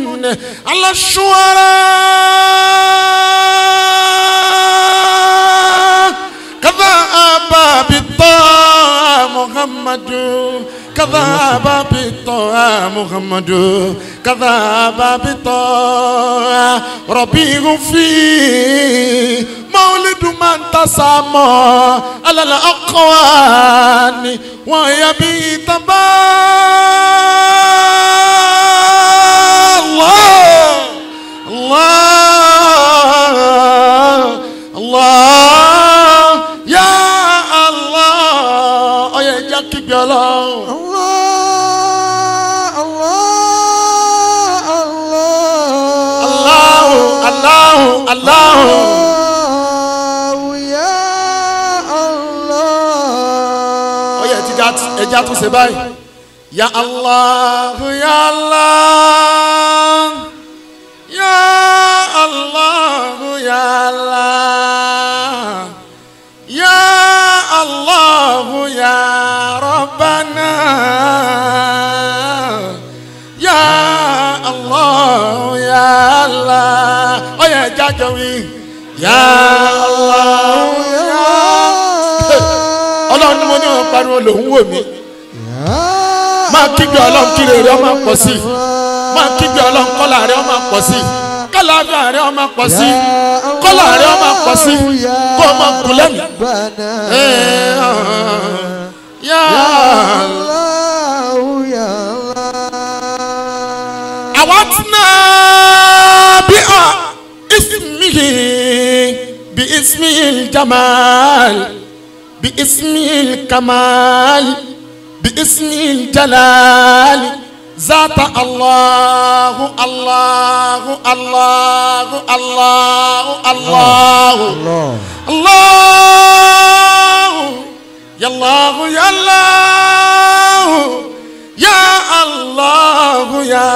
alashuara. كذا بالطاعة محمد كذا بالطاعة محمد كذا بالطاعة ربي في مولد من تسامى على الأقوان وهي بيتبا الله الله الله يا الله ọyẹ ẹja kígbe Ọlọ́run الله الله الله Allahu Allahu Allahu الله يا الله ọyẹ ẹja ẹja tún ṣe báyìí ya Allah ya Allah ya Allah ya Allah ya Allah ya Rabbana ya Allah ya Allah ọyẹ ẹja jọ wí ya Allah ya ọlọ́run ni mo ní wọn pariwo lòún wò mí máa kígbe ọlọ́run kí rere ọmọ pọ̀ sí i máa kígbe ọlọ́run kọ́là rẹ ọmọ pọ̀ sí i kálàáfíà rẹ ọmọ pọ̀ sí i kọ́là rẹ ọmọ pọ̀ sí i kó o máa kú lẹ́nu. Eh, ah, ya الله يا الله awatna bi a ismihi bi ismihi jamal bi ismihi kamal bi ismihi jalal ذات الله الله الله الله الله الله الله يا الله يا الله يا الله يا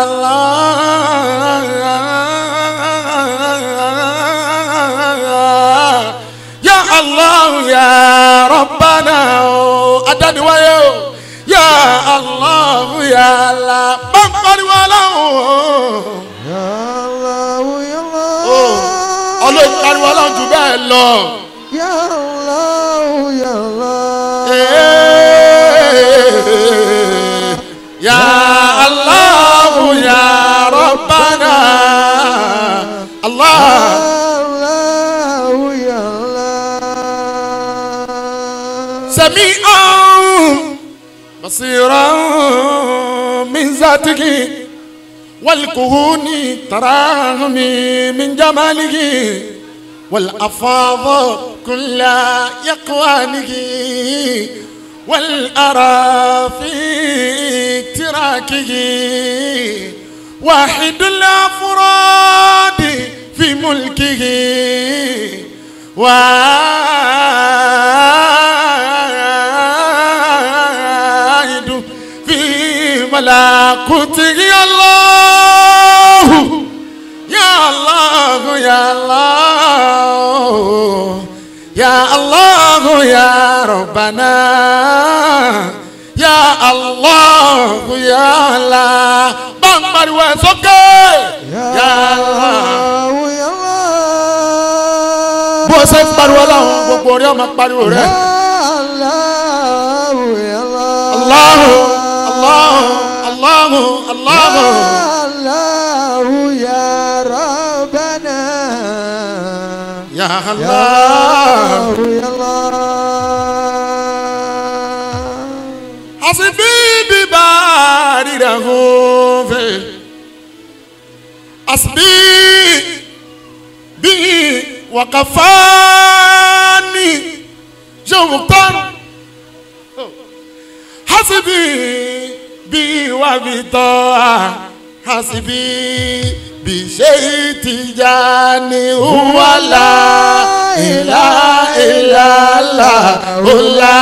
الله يا الله يا ربنا أداني ويو يا الله يا الله بمقر ولا يا الله يا ọlọ́run pariwo ọlọ́run jù bẹ́ẹ̀ lọ. يا الله يا الله يا الله يا ربنا الله الله يا الله سميعا بصيرا من ذاته والكهون تراهم من جماله والأفاض كل يقوانه والأرى في تراكه واحد الأفراد في ملكه واحد في ملكوته يا الله يا الله يا الله يا الله يا ربنا يا الله يا الله بامبر وسوكي يا الله bó o ṣe ń pariwo ọlọ́run gbogbo orí ọmọ pariwo rẹ. Allahu Allahu Allahu Allahu. Ya Allah. Asibi bi baari da hofe. Asibi bi wakafani jomuktan. Hasibi bi wa bi toa. Hasibi bi ṣe tijani wala ila ila la ola.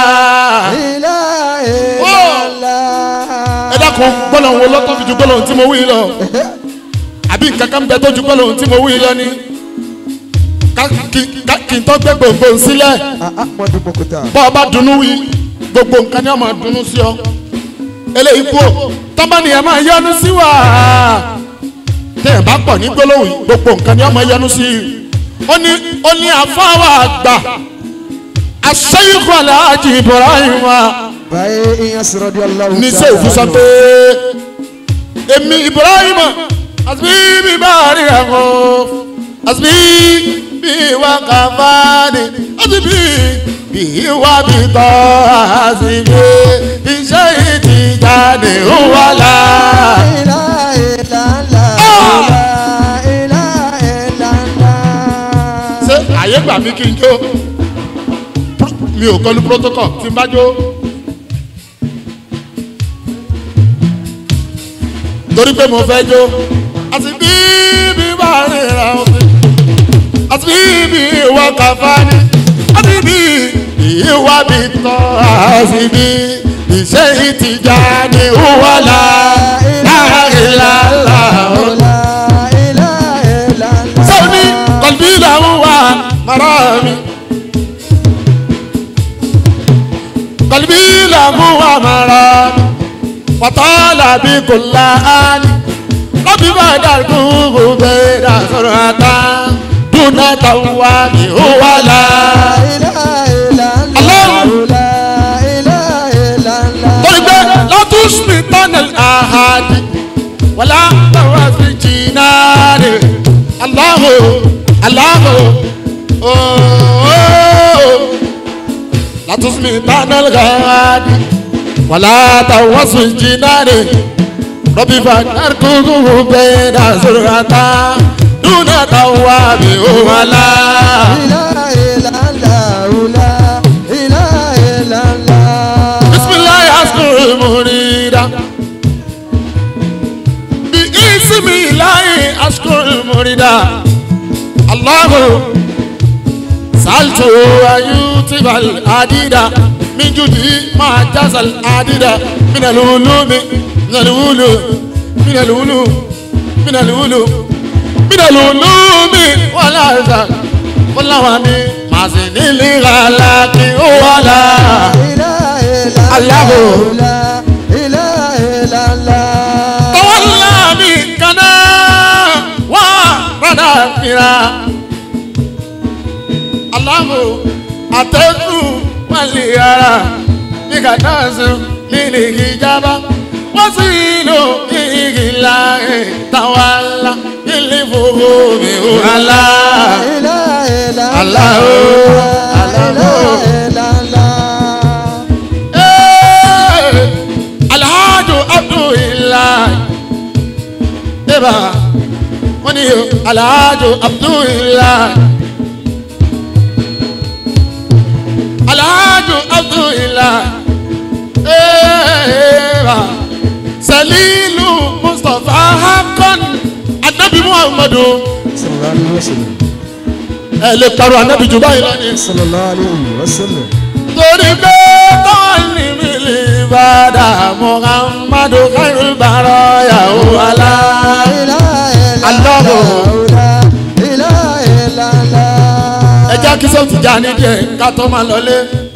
ẹ dákun gbọ́dọ̀ wo lọ́tọ́ fi ju gbọ́dọ̀ tí mo wí lọ àbí nǹkan kan bẹ tó ju gbọ́dọ̀ tí mo wí lọ ni Ká- kí- ká- kí n tó gbé gbòǹgbò sílẹ̀ bọ́ ọ bá dunnú wí gbogbo nǹkan ni wọ́n máa dunnú sí ọ eléyìí kú o tọ́mọ́nì ẹ̀ máa yọnu sí wa tẹ́yẹ̀ bá pọ̀ ní gbólóhùn yìí, gbogbo nǹkan ni wọ́n máa yọnu sí i ó ní ó ní àfáwà àgbà aṣẹ́yìnkù aláàjì Ibrahim wa ní sẹ́ òfin sọ pé èmi Ibrahim àti bí bá rí ẹ̀kọ́ àti bí wà kàfáàní àti bí bí wà bí tọ́ àti bí iṣẹ́ ìtìjáde ó wà láà. ṣé àyè gbà mí kí n jó Pro- mi ò kọlu protocol tí n bá jó. torí pé mo fẹ́ jó àti bí bí bá rìn ra òfin àti bí bí ìwọ kàfá ni àti bí ìwà bí tọ́ àti bí ìṣe ìtìjà ni ó wà láàrin làlá ọ̀la. sọ́ni kọ̀lbí làwọn wà mara mi. kọ̀lbí làwọn wà mara mi. wàtọ́lá bí kò láàánì. lọ́bí bá dàgbù bẹ́ẹ̀ dà sọ̀rọ̀ àtà. dúnà táwọn wà mí ó wà lá. torí pé látúnṣe tánà àhàdì. wàlá tàwọn fi jìnnà rè. aláhùn aláhùn ooo. látúnṣe tánà àhàdì. wàlá tàwọn fi jìnnà rè. rọ́bì fàkàr kúkú bẹ́ẹ̀ dà sọ̀rọ̀ àtà. dúnà táwọn wà mí ó wà lá. bisimilayi asukuru murida bi isimilayi asukuru murida allahu saltu ayutibal adida min judi ma jazal adida min alulumi min alulu min alulu min alulu min alulumi wala zal wala wami masinili galaki wala. tọ́wọ́lá mi kaná wá rádà fìrà. aláwo àtẹ́kù wálé ara ní kàtà sùn lílì ìjábá wọ́n sì lò ìhìlá tàwálà ilé fòwò mi ò hàlá. alhaji abdullahi eba wọ́n ní alhaji abdullahi alhaji abdullahi Ewa. Salilu Mustapha Hakon Anabi Muhammadu sallallahu alayhi wa sallam ẹ lè parọ́ anabi jù báyìí lọ ní. sallallahu alayhi wa sallam torí pé tọ́ọ̀nì mi lè bàdà Muhammadu khairul baraya o ala. Allahu. ẹ jẹ́ kí sọ́ọ̀tì já ní díẹ̀ ká tó máa lọlé.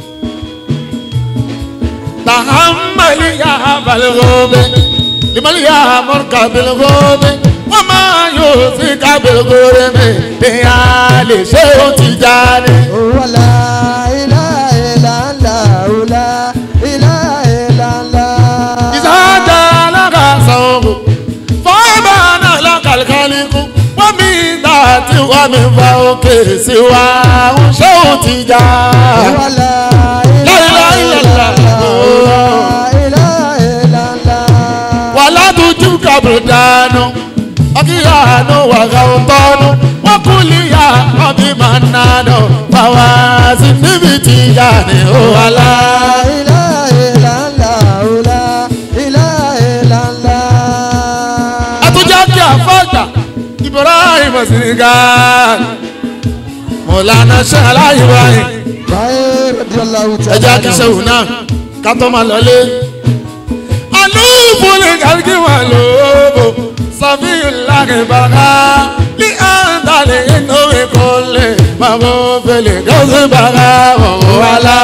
tahammali ya balgobe limali ya murka bilgobe wọ́n máa yóò sí ká bilgobe mi bí a lè ṣe ó ti já ní. ìsájà alákàsọ̀rọ̀ fọ́ọ̀bánà lọ́kàlùkàlùkù wọ́n mi dá tí wọ́n mi fa òkè sí wa ń ṣé ó ti já. wàlá tuntun kàbùrù dànù ọkìyà àánú wàgà òtọ́nu wọ́n kú líyà ọbí máa ń nànú báwa sí níbi tí yá ni ó wà lá. àtúnjá kí àfọ́jà ibrahim siniga mọ̀lánà ṣe aláìwáyé ẹjẹ́ akíṣẹ́wò náà ká tó máa lọlé. alúùfù lè kàríkì wà lóòbò sàfihàn láàrin bàrà ní àǹtàlẹ̀ inú ìkọlẹ̀ bàbá òfèlè gọ́sì bàrà wọ̀wọ̀ wà lá.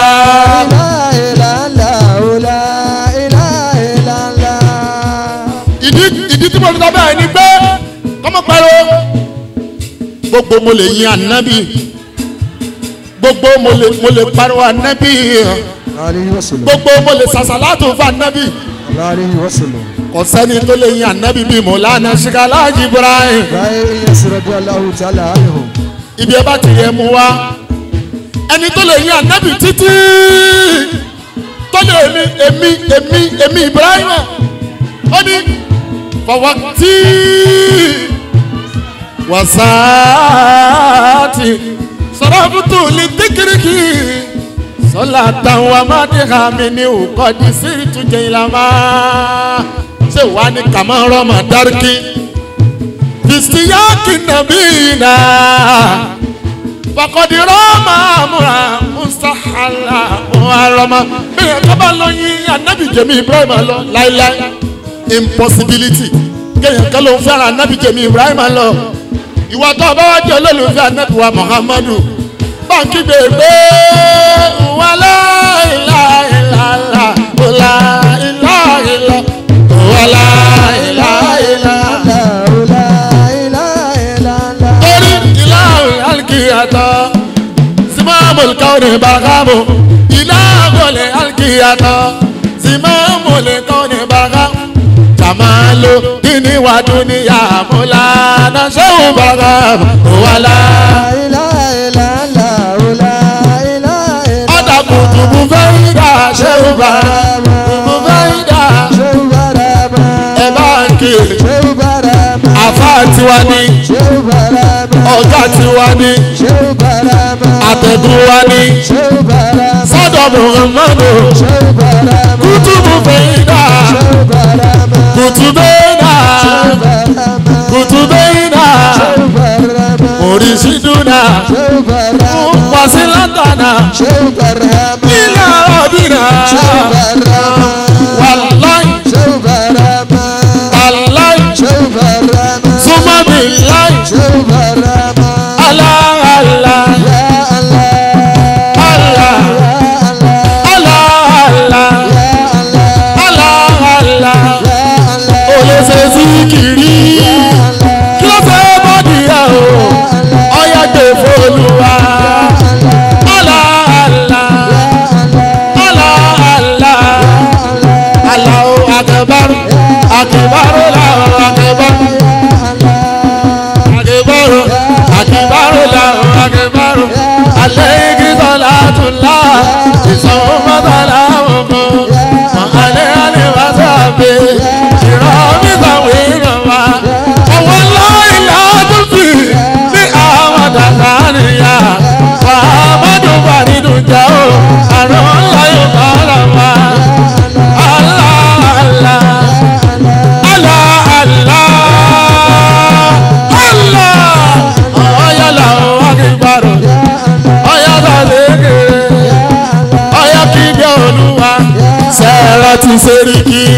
ìdí ìdí tí mo fi sọ bẹ́ẹ̀ ni pé kọ́mọ pẹ̀lú gbogbo mo lè yin ànábì gbogbo mo lè mo lè pariwo ànábì gbogbo mo lè sàṣàlátù fún ànábì kò sẹ́ni tó lè yin ànábì bíi mọ̀lánà ṣìkàlájì ibrahim ibi ẹ bá ti yẹ mu wá ẹni tó lè yin ànábì títí tó lè mi èmi èmi èmi ibrahim ó ní fọwọ́ tí wasaati sọ̀rọ̀bùtù lè dékìrìkì sọ́là táwọn amádìhà mi ní òkọ́dí sí ìtújẹ ìlànà ṣé wàá ní kàmá rọ́mà dárúkì bìsíyáàkì nàbí nà fakọ̀dì rọ́mà múra musahala muharama bẹ́ẹ̀ kábà lọ yín anabi jẹ̀mí ibrahim lọ láíláí impossibility kéèyàn kan ló ń fẹ́ràn anabi jẹ̀mí ibrahim lọ ìwà tó bá wá jẹ́ olólùfẹ́ anabi wa muhammadu báńkì gbègbè wà láìláìláìlá wà láìláìlá wà láìláìlá. torí ìlàwé alkiyatọ̀ simamul kawni barakamu ìlàwé alkiyatọ̀ simamul kawni barakamu jamalu dini wa duniya mulana sehu barakamu wala. ọ̀dà kùtùkù fẹ́yìndà sehu barakamu kùtùkù fẹ́yìndà ẹ̀ bá ń kiri àfa tiwa ni ọ̀gá tiwa ni àtẹ̀gùn wa ni sọ́dọ̀ muhammadu kùtùkù fẹ́yìndà kùtùbẹ́yìndà kùtùbẹ́yìndà oríṣìdúnà wàsílátànà nílẹ̀ ọ̀dìnà wàláì wàláì súnmọ́bìláì aláàlá aláàlá aláàlá olóṣè síkìrì kí ló fẹ́ bọ́dì ẹ̀ o ọ̀yà gbé fọlùwà aláàlá aláàlá aláwo akẹbárò akẹbárò làwọn akẹbárò akẹbárò akẹbárò làwọn akẹbárò alẹ́ igi sọlá tún lá ìsanwó mọ́tàlá wọn kọ́ alẹ́ alẹ́ wá sábẹ́ ìrọ̀mí sàwé ìrọ̀mà ọwọ́ láìlá tó fi ní àwọn dàgbà nìyà wà á mọ́dún bá nínú jà ó àrùn ńlá yóò bá là wá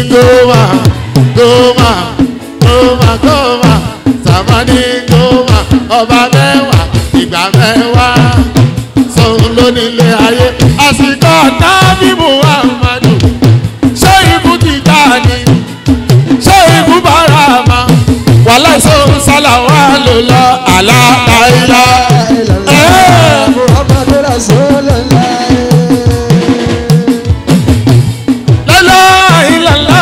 goma goma goma goma samani goma ọba mẹ́wàá ìgbà mẹ́wàá sọ̀rọ̀ lónílé ayé àsìkò tábí muhammadu ṣé ikú ti dá ni ṣé ikú bára ma wàhálà ìṣòro sálà wà ló lọ àlàáfíà. Muhammadu Rasulullah. lọ́lọ́ ìlàlá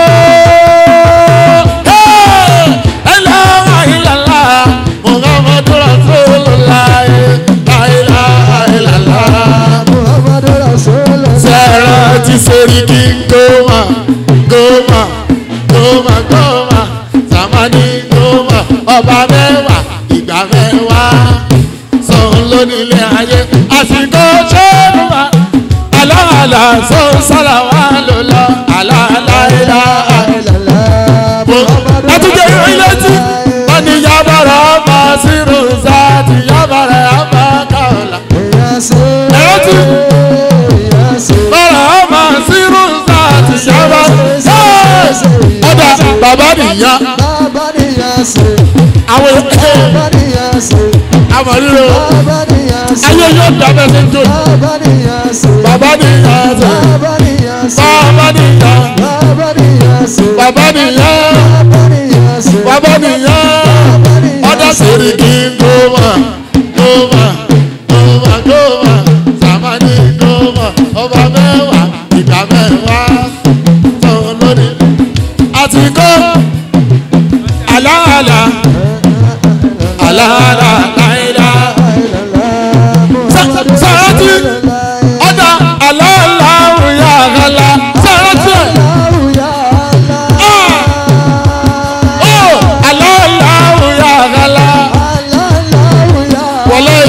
lọ́lọ́ ìlàlá muhammadu rasulullah láìlá ìlàlá. Muhammadu Rasulullah. sẹ́rọ̀ ti sori kí gómà gómà gómà gómà sàmánì gómà ọba mẹ́wàá ìgbà mẹ́wàá sọ̀rọ̀ lónílé ayé àsìkò ṣẹ́nu wa aláàlá sọ sára wa ló lọ aláàláìlá. àtúnjẹ ìròyìn létí wọn ni yabara ọba sírù sáàtì yabara ọba kàọlà. bàrà ọba sírù sáàtì yabara ọba bàbá nìyá Bàbá níyà ṣe, àwọn èké bàbá níyà ṣe, àmọ̀ ríro bàbá níyà ṣe, ayé yóò dábẹ́ sí jò bàbá níyà ṣe, bàbá nìyá ṣe bàbá níyà ṣe, bàbá nìyá bàbá níyà ṣe, bàbá nìyá bàbá níyà ṣe, bàbá nìyá bàbá níyà ọ̀dà ṣe. sèrè kí n gómà gómà gómà gómà sàmánì gómà ọba mẹ́wàá ìgbà mẹ́wàá tó lónìí àti kó àlàálà àlàálà láìlá sàrántì ọ̀dà àlàálà òyà àgàlà sàrántì ẹ̀ ó àlàálà òyà àgàlà wọlé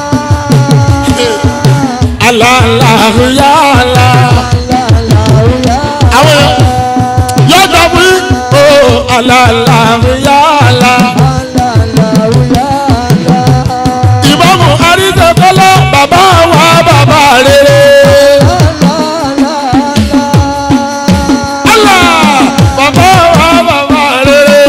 àlàálà òyà àlà àwọn yóò dàbí ó àlàálà òyà àlà. ìbámu àríṣẹ́kọ́lá bàbá wa bàbá rere. Allah bàbá wa bàbá rere.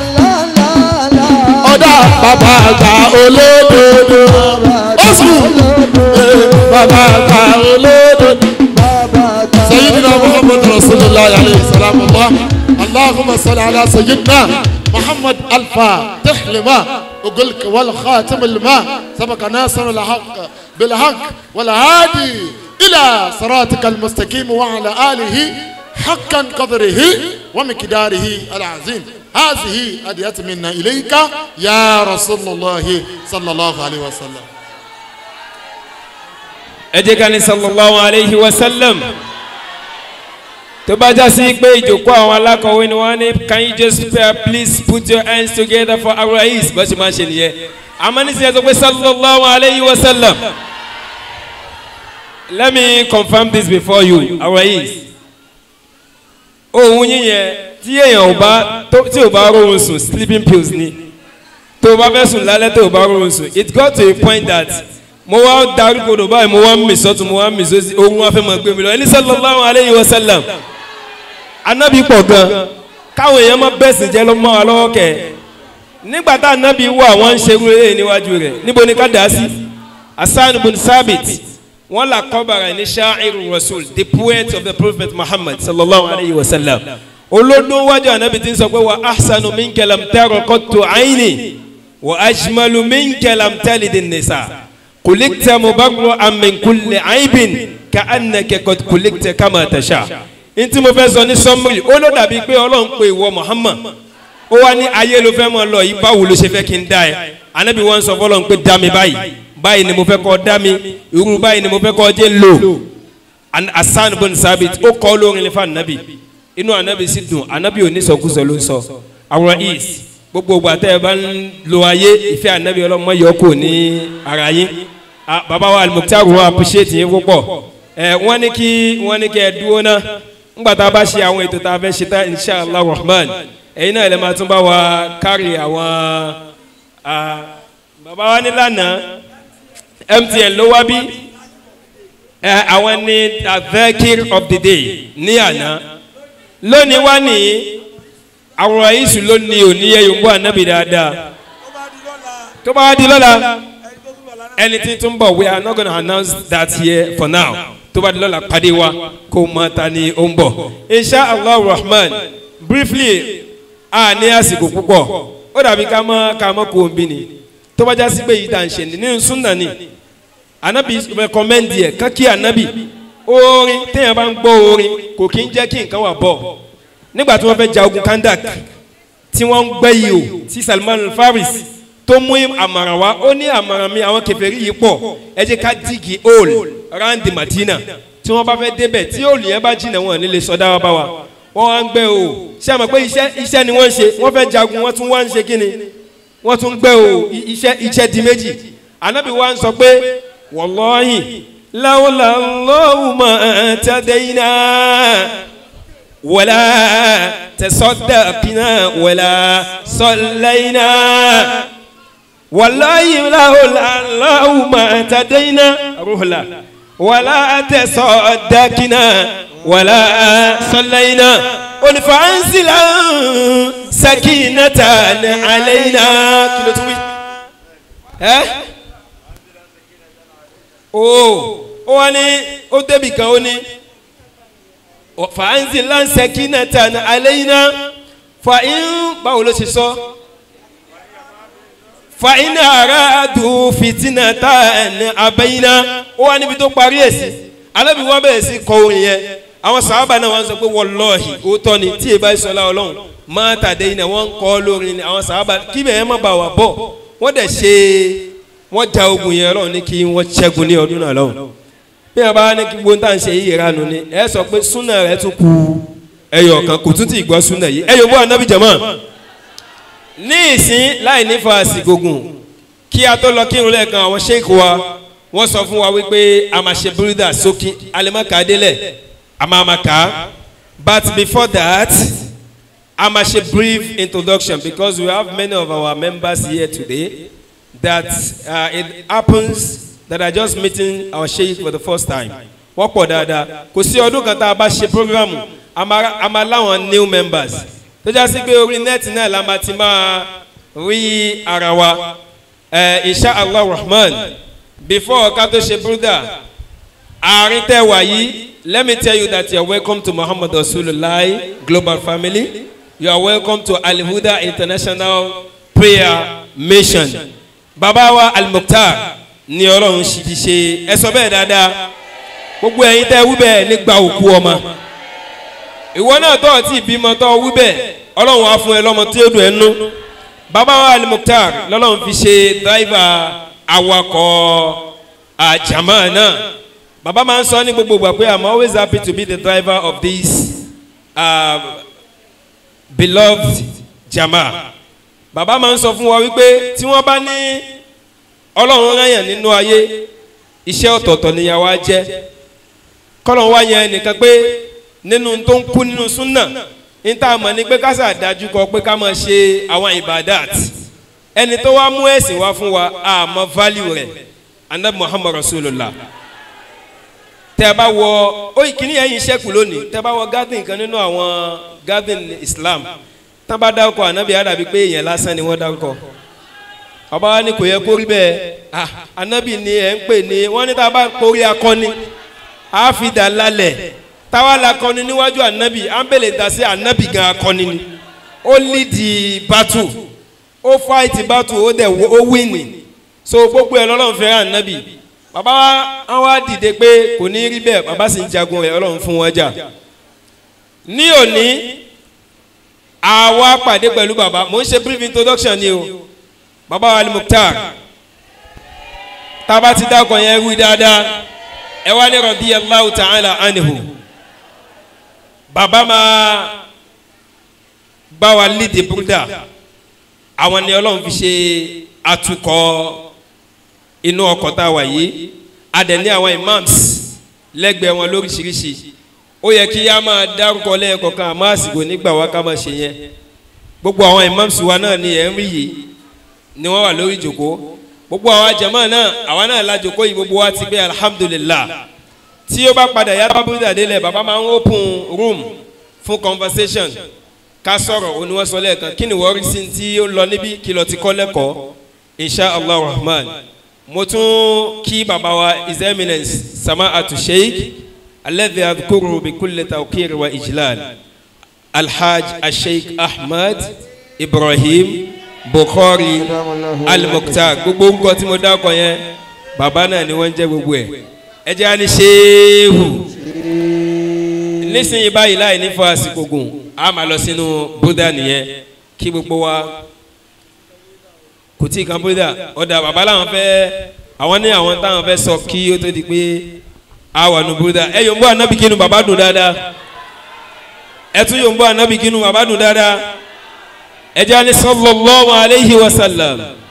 ọ̀dà bàbá àgbà olódodo. oṣù bàbá àgbà olódodo. سيدنا محمد رسول الله عليه السلام الله اللهم صل على سيدنا محمد الفاتح لما وقلك والخاتم الماء سبق ناصر الحق بالحق والهادي إلى صراطك المستقيم وعلى آله حقا قدره ومقداره العظيم هذه أدية منا إليك يا رسول الله صلى الله عليه وسلم ẹ jẹ́ ká ní sallallahu alayhi wa sallam tó bá já sí pé ìjòkó àwọn alákọ̀wé ni wọ́n ní can you just uh, please put your hands together for our rais bó ṣe máa ṣe nìyẹn àmọ́ nísìnyẹn tó pé sallallahu alayhi wa sallam let me confirm this before you our rais ohun yíyẹn tí èèyàn ò bá tó- tí ò bá rọrùn sùn sleeping pills ni tó o bá fẹ́ sùn lálẹ́ tó o bá rọrùn sùn it got to a point that mo wá darí kodò báyìí mo wá ń mì sọ́tún mo wá ń mì sósì ohun wá fẹ́ máa gbé mi lọ ẹni sallallahu alayhi wa sallam anabi pọ̀ gan káwọn èèyàn má bẹ̀sìn jẹ́ lọ́mọ́ wa lọ́wọ́ kẹ̀ nígbà tá anabi wà wọ́n ń ṣerú eré níwájú rẹ̀ níbo ni ká dà á sí hasan bin sabit wọ́n là kọ́bàrà ní sha'iru rasul the poet of the prophet muhammad sallallahu alayhi wa sallam olódún wájú anabi ti ń sọ pé wa ahsanu minka lam tara qattu ayni wa ajmalu minka lam talid an-nisa kulikta mubarra'an min kulli aibin ka annaka qad kulikta kama tasha ntí mo fẹ́ sọ ní sọ́mùrì ó ló dàbí pé ọlọ́run pe ìwọ muhammad ó wá ní ayé ló fẹ́ mọ́ lọ yìí báwo ló ṣe fẹ́ kí n dá ẹ anabi wọn sọ fọlọ́run pé dá mi báyìí báyìí ni mo fẹ́ kọ́ dá mi irú báyìí ni mo fẹ́ kọ́ jẹ́ lò An- asan bin sabit ó kọ́ lórin nífa anabi inú anabi sì dùn anabi ò ní sọkúsọ ló ń sọ àwọn is gbogbo ìgbà tẹ́ ẹ bá ń lo ayé ìfẹ́ anabi ọlọ́mọ yọ kò ní ara yín Ah, baba wa alimukitaru wọn appreciate yín púpọ̀ ẹ wọ́n ní kí wọ́n ní kí ẹ dúró náà ńgbà tá a bá ṣe àwọn ètò tá a fẹ́ ṣe tá inshallah rahman ẹ̀yin náà lè máa tún bá wa kárí àwọn ah, baba wa ní lánàá mtn ló wá bí ẹ àwọn ní advocate of the day ní àná lónìí wá ní àwòrán yìí ló ní òní yẹ yòókù ànábì dáadáa tó bá wá di lọ́la ẹni tí tún bọ̀ we are not gonna announce that here for now tó bá di lọ́la pàdé wa kó mọ ta ni ó ń bọ̀ insha allah rahman briefly a ní àsìkò púpọ̀ ó dàbí ká mọ́ ká mọ́ kó o ń bí ni tó bá já sí pé yìí tá à ń ṣe ní nínú súnà ni anabi rẹkọmẹ́ndì ẹ̀ kákí anabi orin téèyàn bá ń gbọ́ orin kò kí ń jẹ́ kí nǹkan wà bọ̀ nígbà tí wọ́n fẹ́ ja ogun kandak tí wọ́n ń gbẹ́ yìí o tí salman faris tó mú àmàrà wá ó ní àmàrà mi àwọn kẹfẹ́rí yìí pọ̀ ẹ jẹ́ ká dìgì hole round the madina tí wọ́n bá fẹ́ débẹ̀ tí hole yẹn bá jìnnà wọn nílé sọdá wa bá wa wọ́n wá ń gbẹ́ o ṣé àmọ́ pé iṣẹ́ iṣẹ́ ni wọ́n ń ṣe wọ́n fẹ́ jagun wọ́n tún wá ń ṣe kí ni wọ́n tún gbẹ́ o iṣẹ́ iṣẹ́ di méjì anabi wa ń sọ pé wàlọ́hìn láwùlà lọ́wùmọ̀ tàdéyìnà wàlà tẹ̀sọ́dàkìnà wàlà sọ̀lẹ́yìnà wàlọ́hìn láwùlà lọ́wùmọ̀ tàdéyìnà rúhùlà wàlà tẹ̀sọ́dàkìnà wàlà sọ̀lẹ́yìnà onífàánsìlà sakinata àlẹ́yìnà kí ló tún wí. ẹ́ o ó wá ní ó débi kan ó ní fàánzì lánsẹ kínàtà ní aléyìnà fàín báwo ló ṣe sọ fàín ara dùn fìtínàtà ní abẹ́yìnà ó wá níbi tó parí ẹ̀ sí alábi wọn bẹ̀rẹ̀ sí kọ orin yẹn àwọn sàábà náà wọn sọ pé wọlọ́ọ̀hì òótọ́ ni tí èbá ìsọlá ọlọ́run máa tàdé yìí náà wọ́n ń kọ́ lórin ni àwọn sàábà kí bẹ̀rẹ̀ má bà wà bọ̀ wọ́n dẹ̀ ṣe wọ́n ja ogun yẹn lọ́wọ́ ní kí wọ́n ṣẹ́gun ní ọdún náà lọ́wọ́ bí wọ́n bá ní kí gbóhùn tá à ń ṣe yìí ìranu ni ẹ sọ pé súnà rẹ tún kú ẹyọ kan kò tún ti gbọ́ súnà yìí ẹyọ bọ́ anábì jẹ̀mọ́ ní ìsín láì ní fàásì gògùn kí a tó lọ kírun lẹ́ẹ̀kan àwọn sheik wa wọ́n sọ fún wa wípé a máa ṣe búrúdà sókè alimaka délẹ̀ a máa ma kà á but before that a máa ṣe brief introduction because we have many of our members here today that uh, it happens that are just meeting our sheikh for the first time wọ́n pọ̀ dáadáa kò sí ọdún kan tá a bá ṣe programu a máa láwọn new members tó já sí pé orí nẹ́ẹ̀tì náà la máa ti máa rí ara wa insha allah rahman before ká tó ṣe brother àárín tẹ́ wà yìí let me tell you that you are welcome to muhammad rasulillah global family you are welcome to alihuda international prayer mission bàbá wa al-mukhtar ní ọlọ́run ṣì fi ṣe ẹ sọ bẹ́ẹ̀ dáadáa gbogbo ẹ̀yin tẹ́ wí bẹ́ẹ̀ nígbà òkú ọmọ ìwọ náà tọ́ ọtí ìbímọ tọ́ wí bẹ́ẹ̀ ọlọ́run á fún ẹ lọ́mọ tí ó dùn ẹ́ nú bàbá wa al-mukhtar lọ́lọ́run fi ṣe dráìvà awakọ̀ àjàmá náà bàbá máa ń sọ ní gbogbo ìgbà pé i'm always happy to be the driver of this uh, beloved jama bàbá máa ń sọ fún wa wípé tí wọ́n bá ní ọlọ́run ráyàn nínú ayé iṣẹ́ ọ̀tọ̀ọ̀tọ̀ níyàwó á jẹ́ kọ́lọ̀ wá yẹn nìkan pé nínú tó ń kú nínú súnà ní tá a mọ̀ ní pé kásà dájú kọ pé ká máa ṣe àwọn ibadat ẹni tó wá mú ẹ̀sìn wá fún wa àmọ́ value rẹ̀ anabi muhammad rasulillah tẹ́ bá wọ ó kìíní ẹ̀yìn ṣẹ́kù lónìí tẹ́ bá wọ garden kan nínú àwọn garden islam tán bá dárúkọ anabi àdàbí pé èèyàn lásán ni wọ́n dárúkọ ọba wa ni kò yẹ kó rí bẹ́ẹ̀ anabi ni ẹ̀ ń pè ní wọ́n ní tá a bá kórí akọni a fi dà lálẹ̀ táwa la kọni níwájú anabi à ń bèlè dà sí anabi gan akọni ni ó lídìí bátù ó fáìtì bátù ó dẹ̀ ó wíìnì so gbogbo ẹ̀ lọ́lọ́run fẹ́ràn anabi bàbá wa wá dìde pé kò ní rí bẹ́ẹ̀ bàbá sì ń jagun rẹ̀ ọlọ́run fún wọn jà ní òní àwa pàdé pẹ̀lú bàbá mò ń ṣe brief introduction ni o bàbá wa al-mukhtar tába ti dákọ̀ yẹn wí dáadáa ẹ wá ní rọ̀bí allahu ta'ala anihu bàbá máa bá wa lídìí búrúdà àwọn ni ọlọ́run fi ṣe atukọ̀ inú ọkọ̀ tá a wà yìí a dẹ̀ ní àwọn imams lẹ́gbẹ̀ẹ́ wọn lóríṣiríṣi ó yẹ kí a máa dárúkọ lẹ́ẹ̀kọ̀kan àmọ́ àsìkò nígbà wa ká máa ṣe yẹn gbogbo àwọn imams wa náà ni ẹ̀ ń rí yìí ni wọ́n wà lórí ìjòkó gbogbo àwọn jama náà àwa náà la jòkó yìí gbogbo wa ti gbé alhamdulilah tí ó bá padà yá bábúrú dàdé lẹ̀ bàbá máa ń open room fún conversation ká sọ̀rọ̀ oníwọ́sọ lẹ́ẹ̀kan kí ni wọ́n rí sí tí ó lọ níbí kí lọ ti kọ́ lẹ́kọ̀ọ́ insha allah rahman mo tún kí baba wa his eminence sama atu sheik alladhi adhkuru bi kulli tawqir wa ijlal alhaj asheik ahmad ibrahim bukhari al-mukhtar gbogbo nǹkan tí mo dákọ yẹn baba náà ni wọ́n ń jẹ́ gbogbo ẹ̀ ẹ jẹ́ àní ṣéhù nísìnyí báyìí láì ní fọ àsìkò gùn a máa lọ sínú buddha nìyẹn kí gbogbo wa kò tí ì kan buddha ọ̀dà baba làwọn fẹ́ àwọn ní àwọn táwọn fẹ́ sọ kí ó tó di pé a wà nù buddha ẹ yòó ń bọ́ ànábì kínú baba dùn dáadáa ẹ tún yòó ń bọ́ ànábì kínú baba dùn dáadáa ẹ jẹ́ àní sallallahu alayhi wa sallam.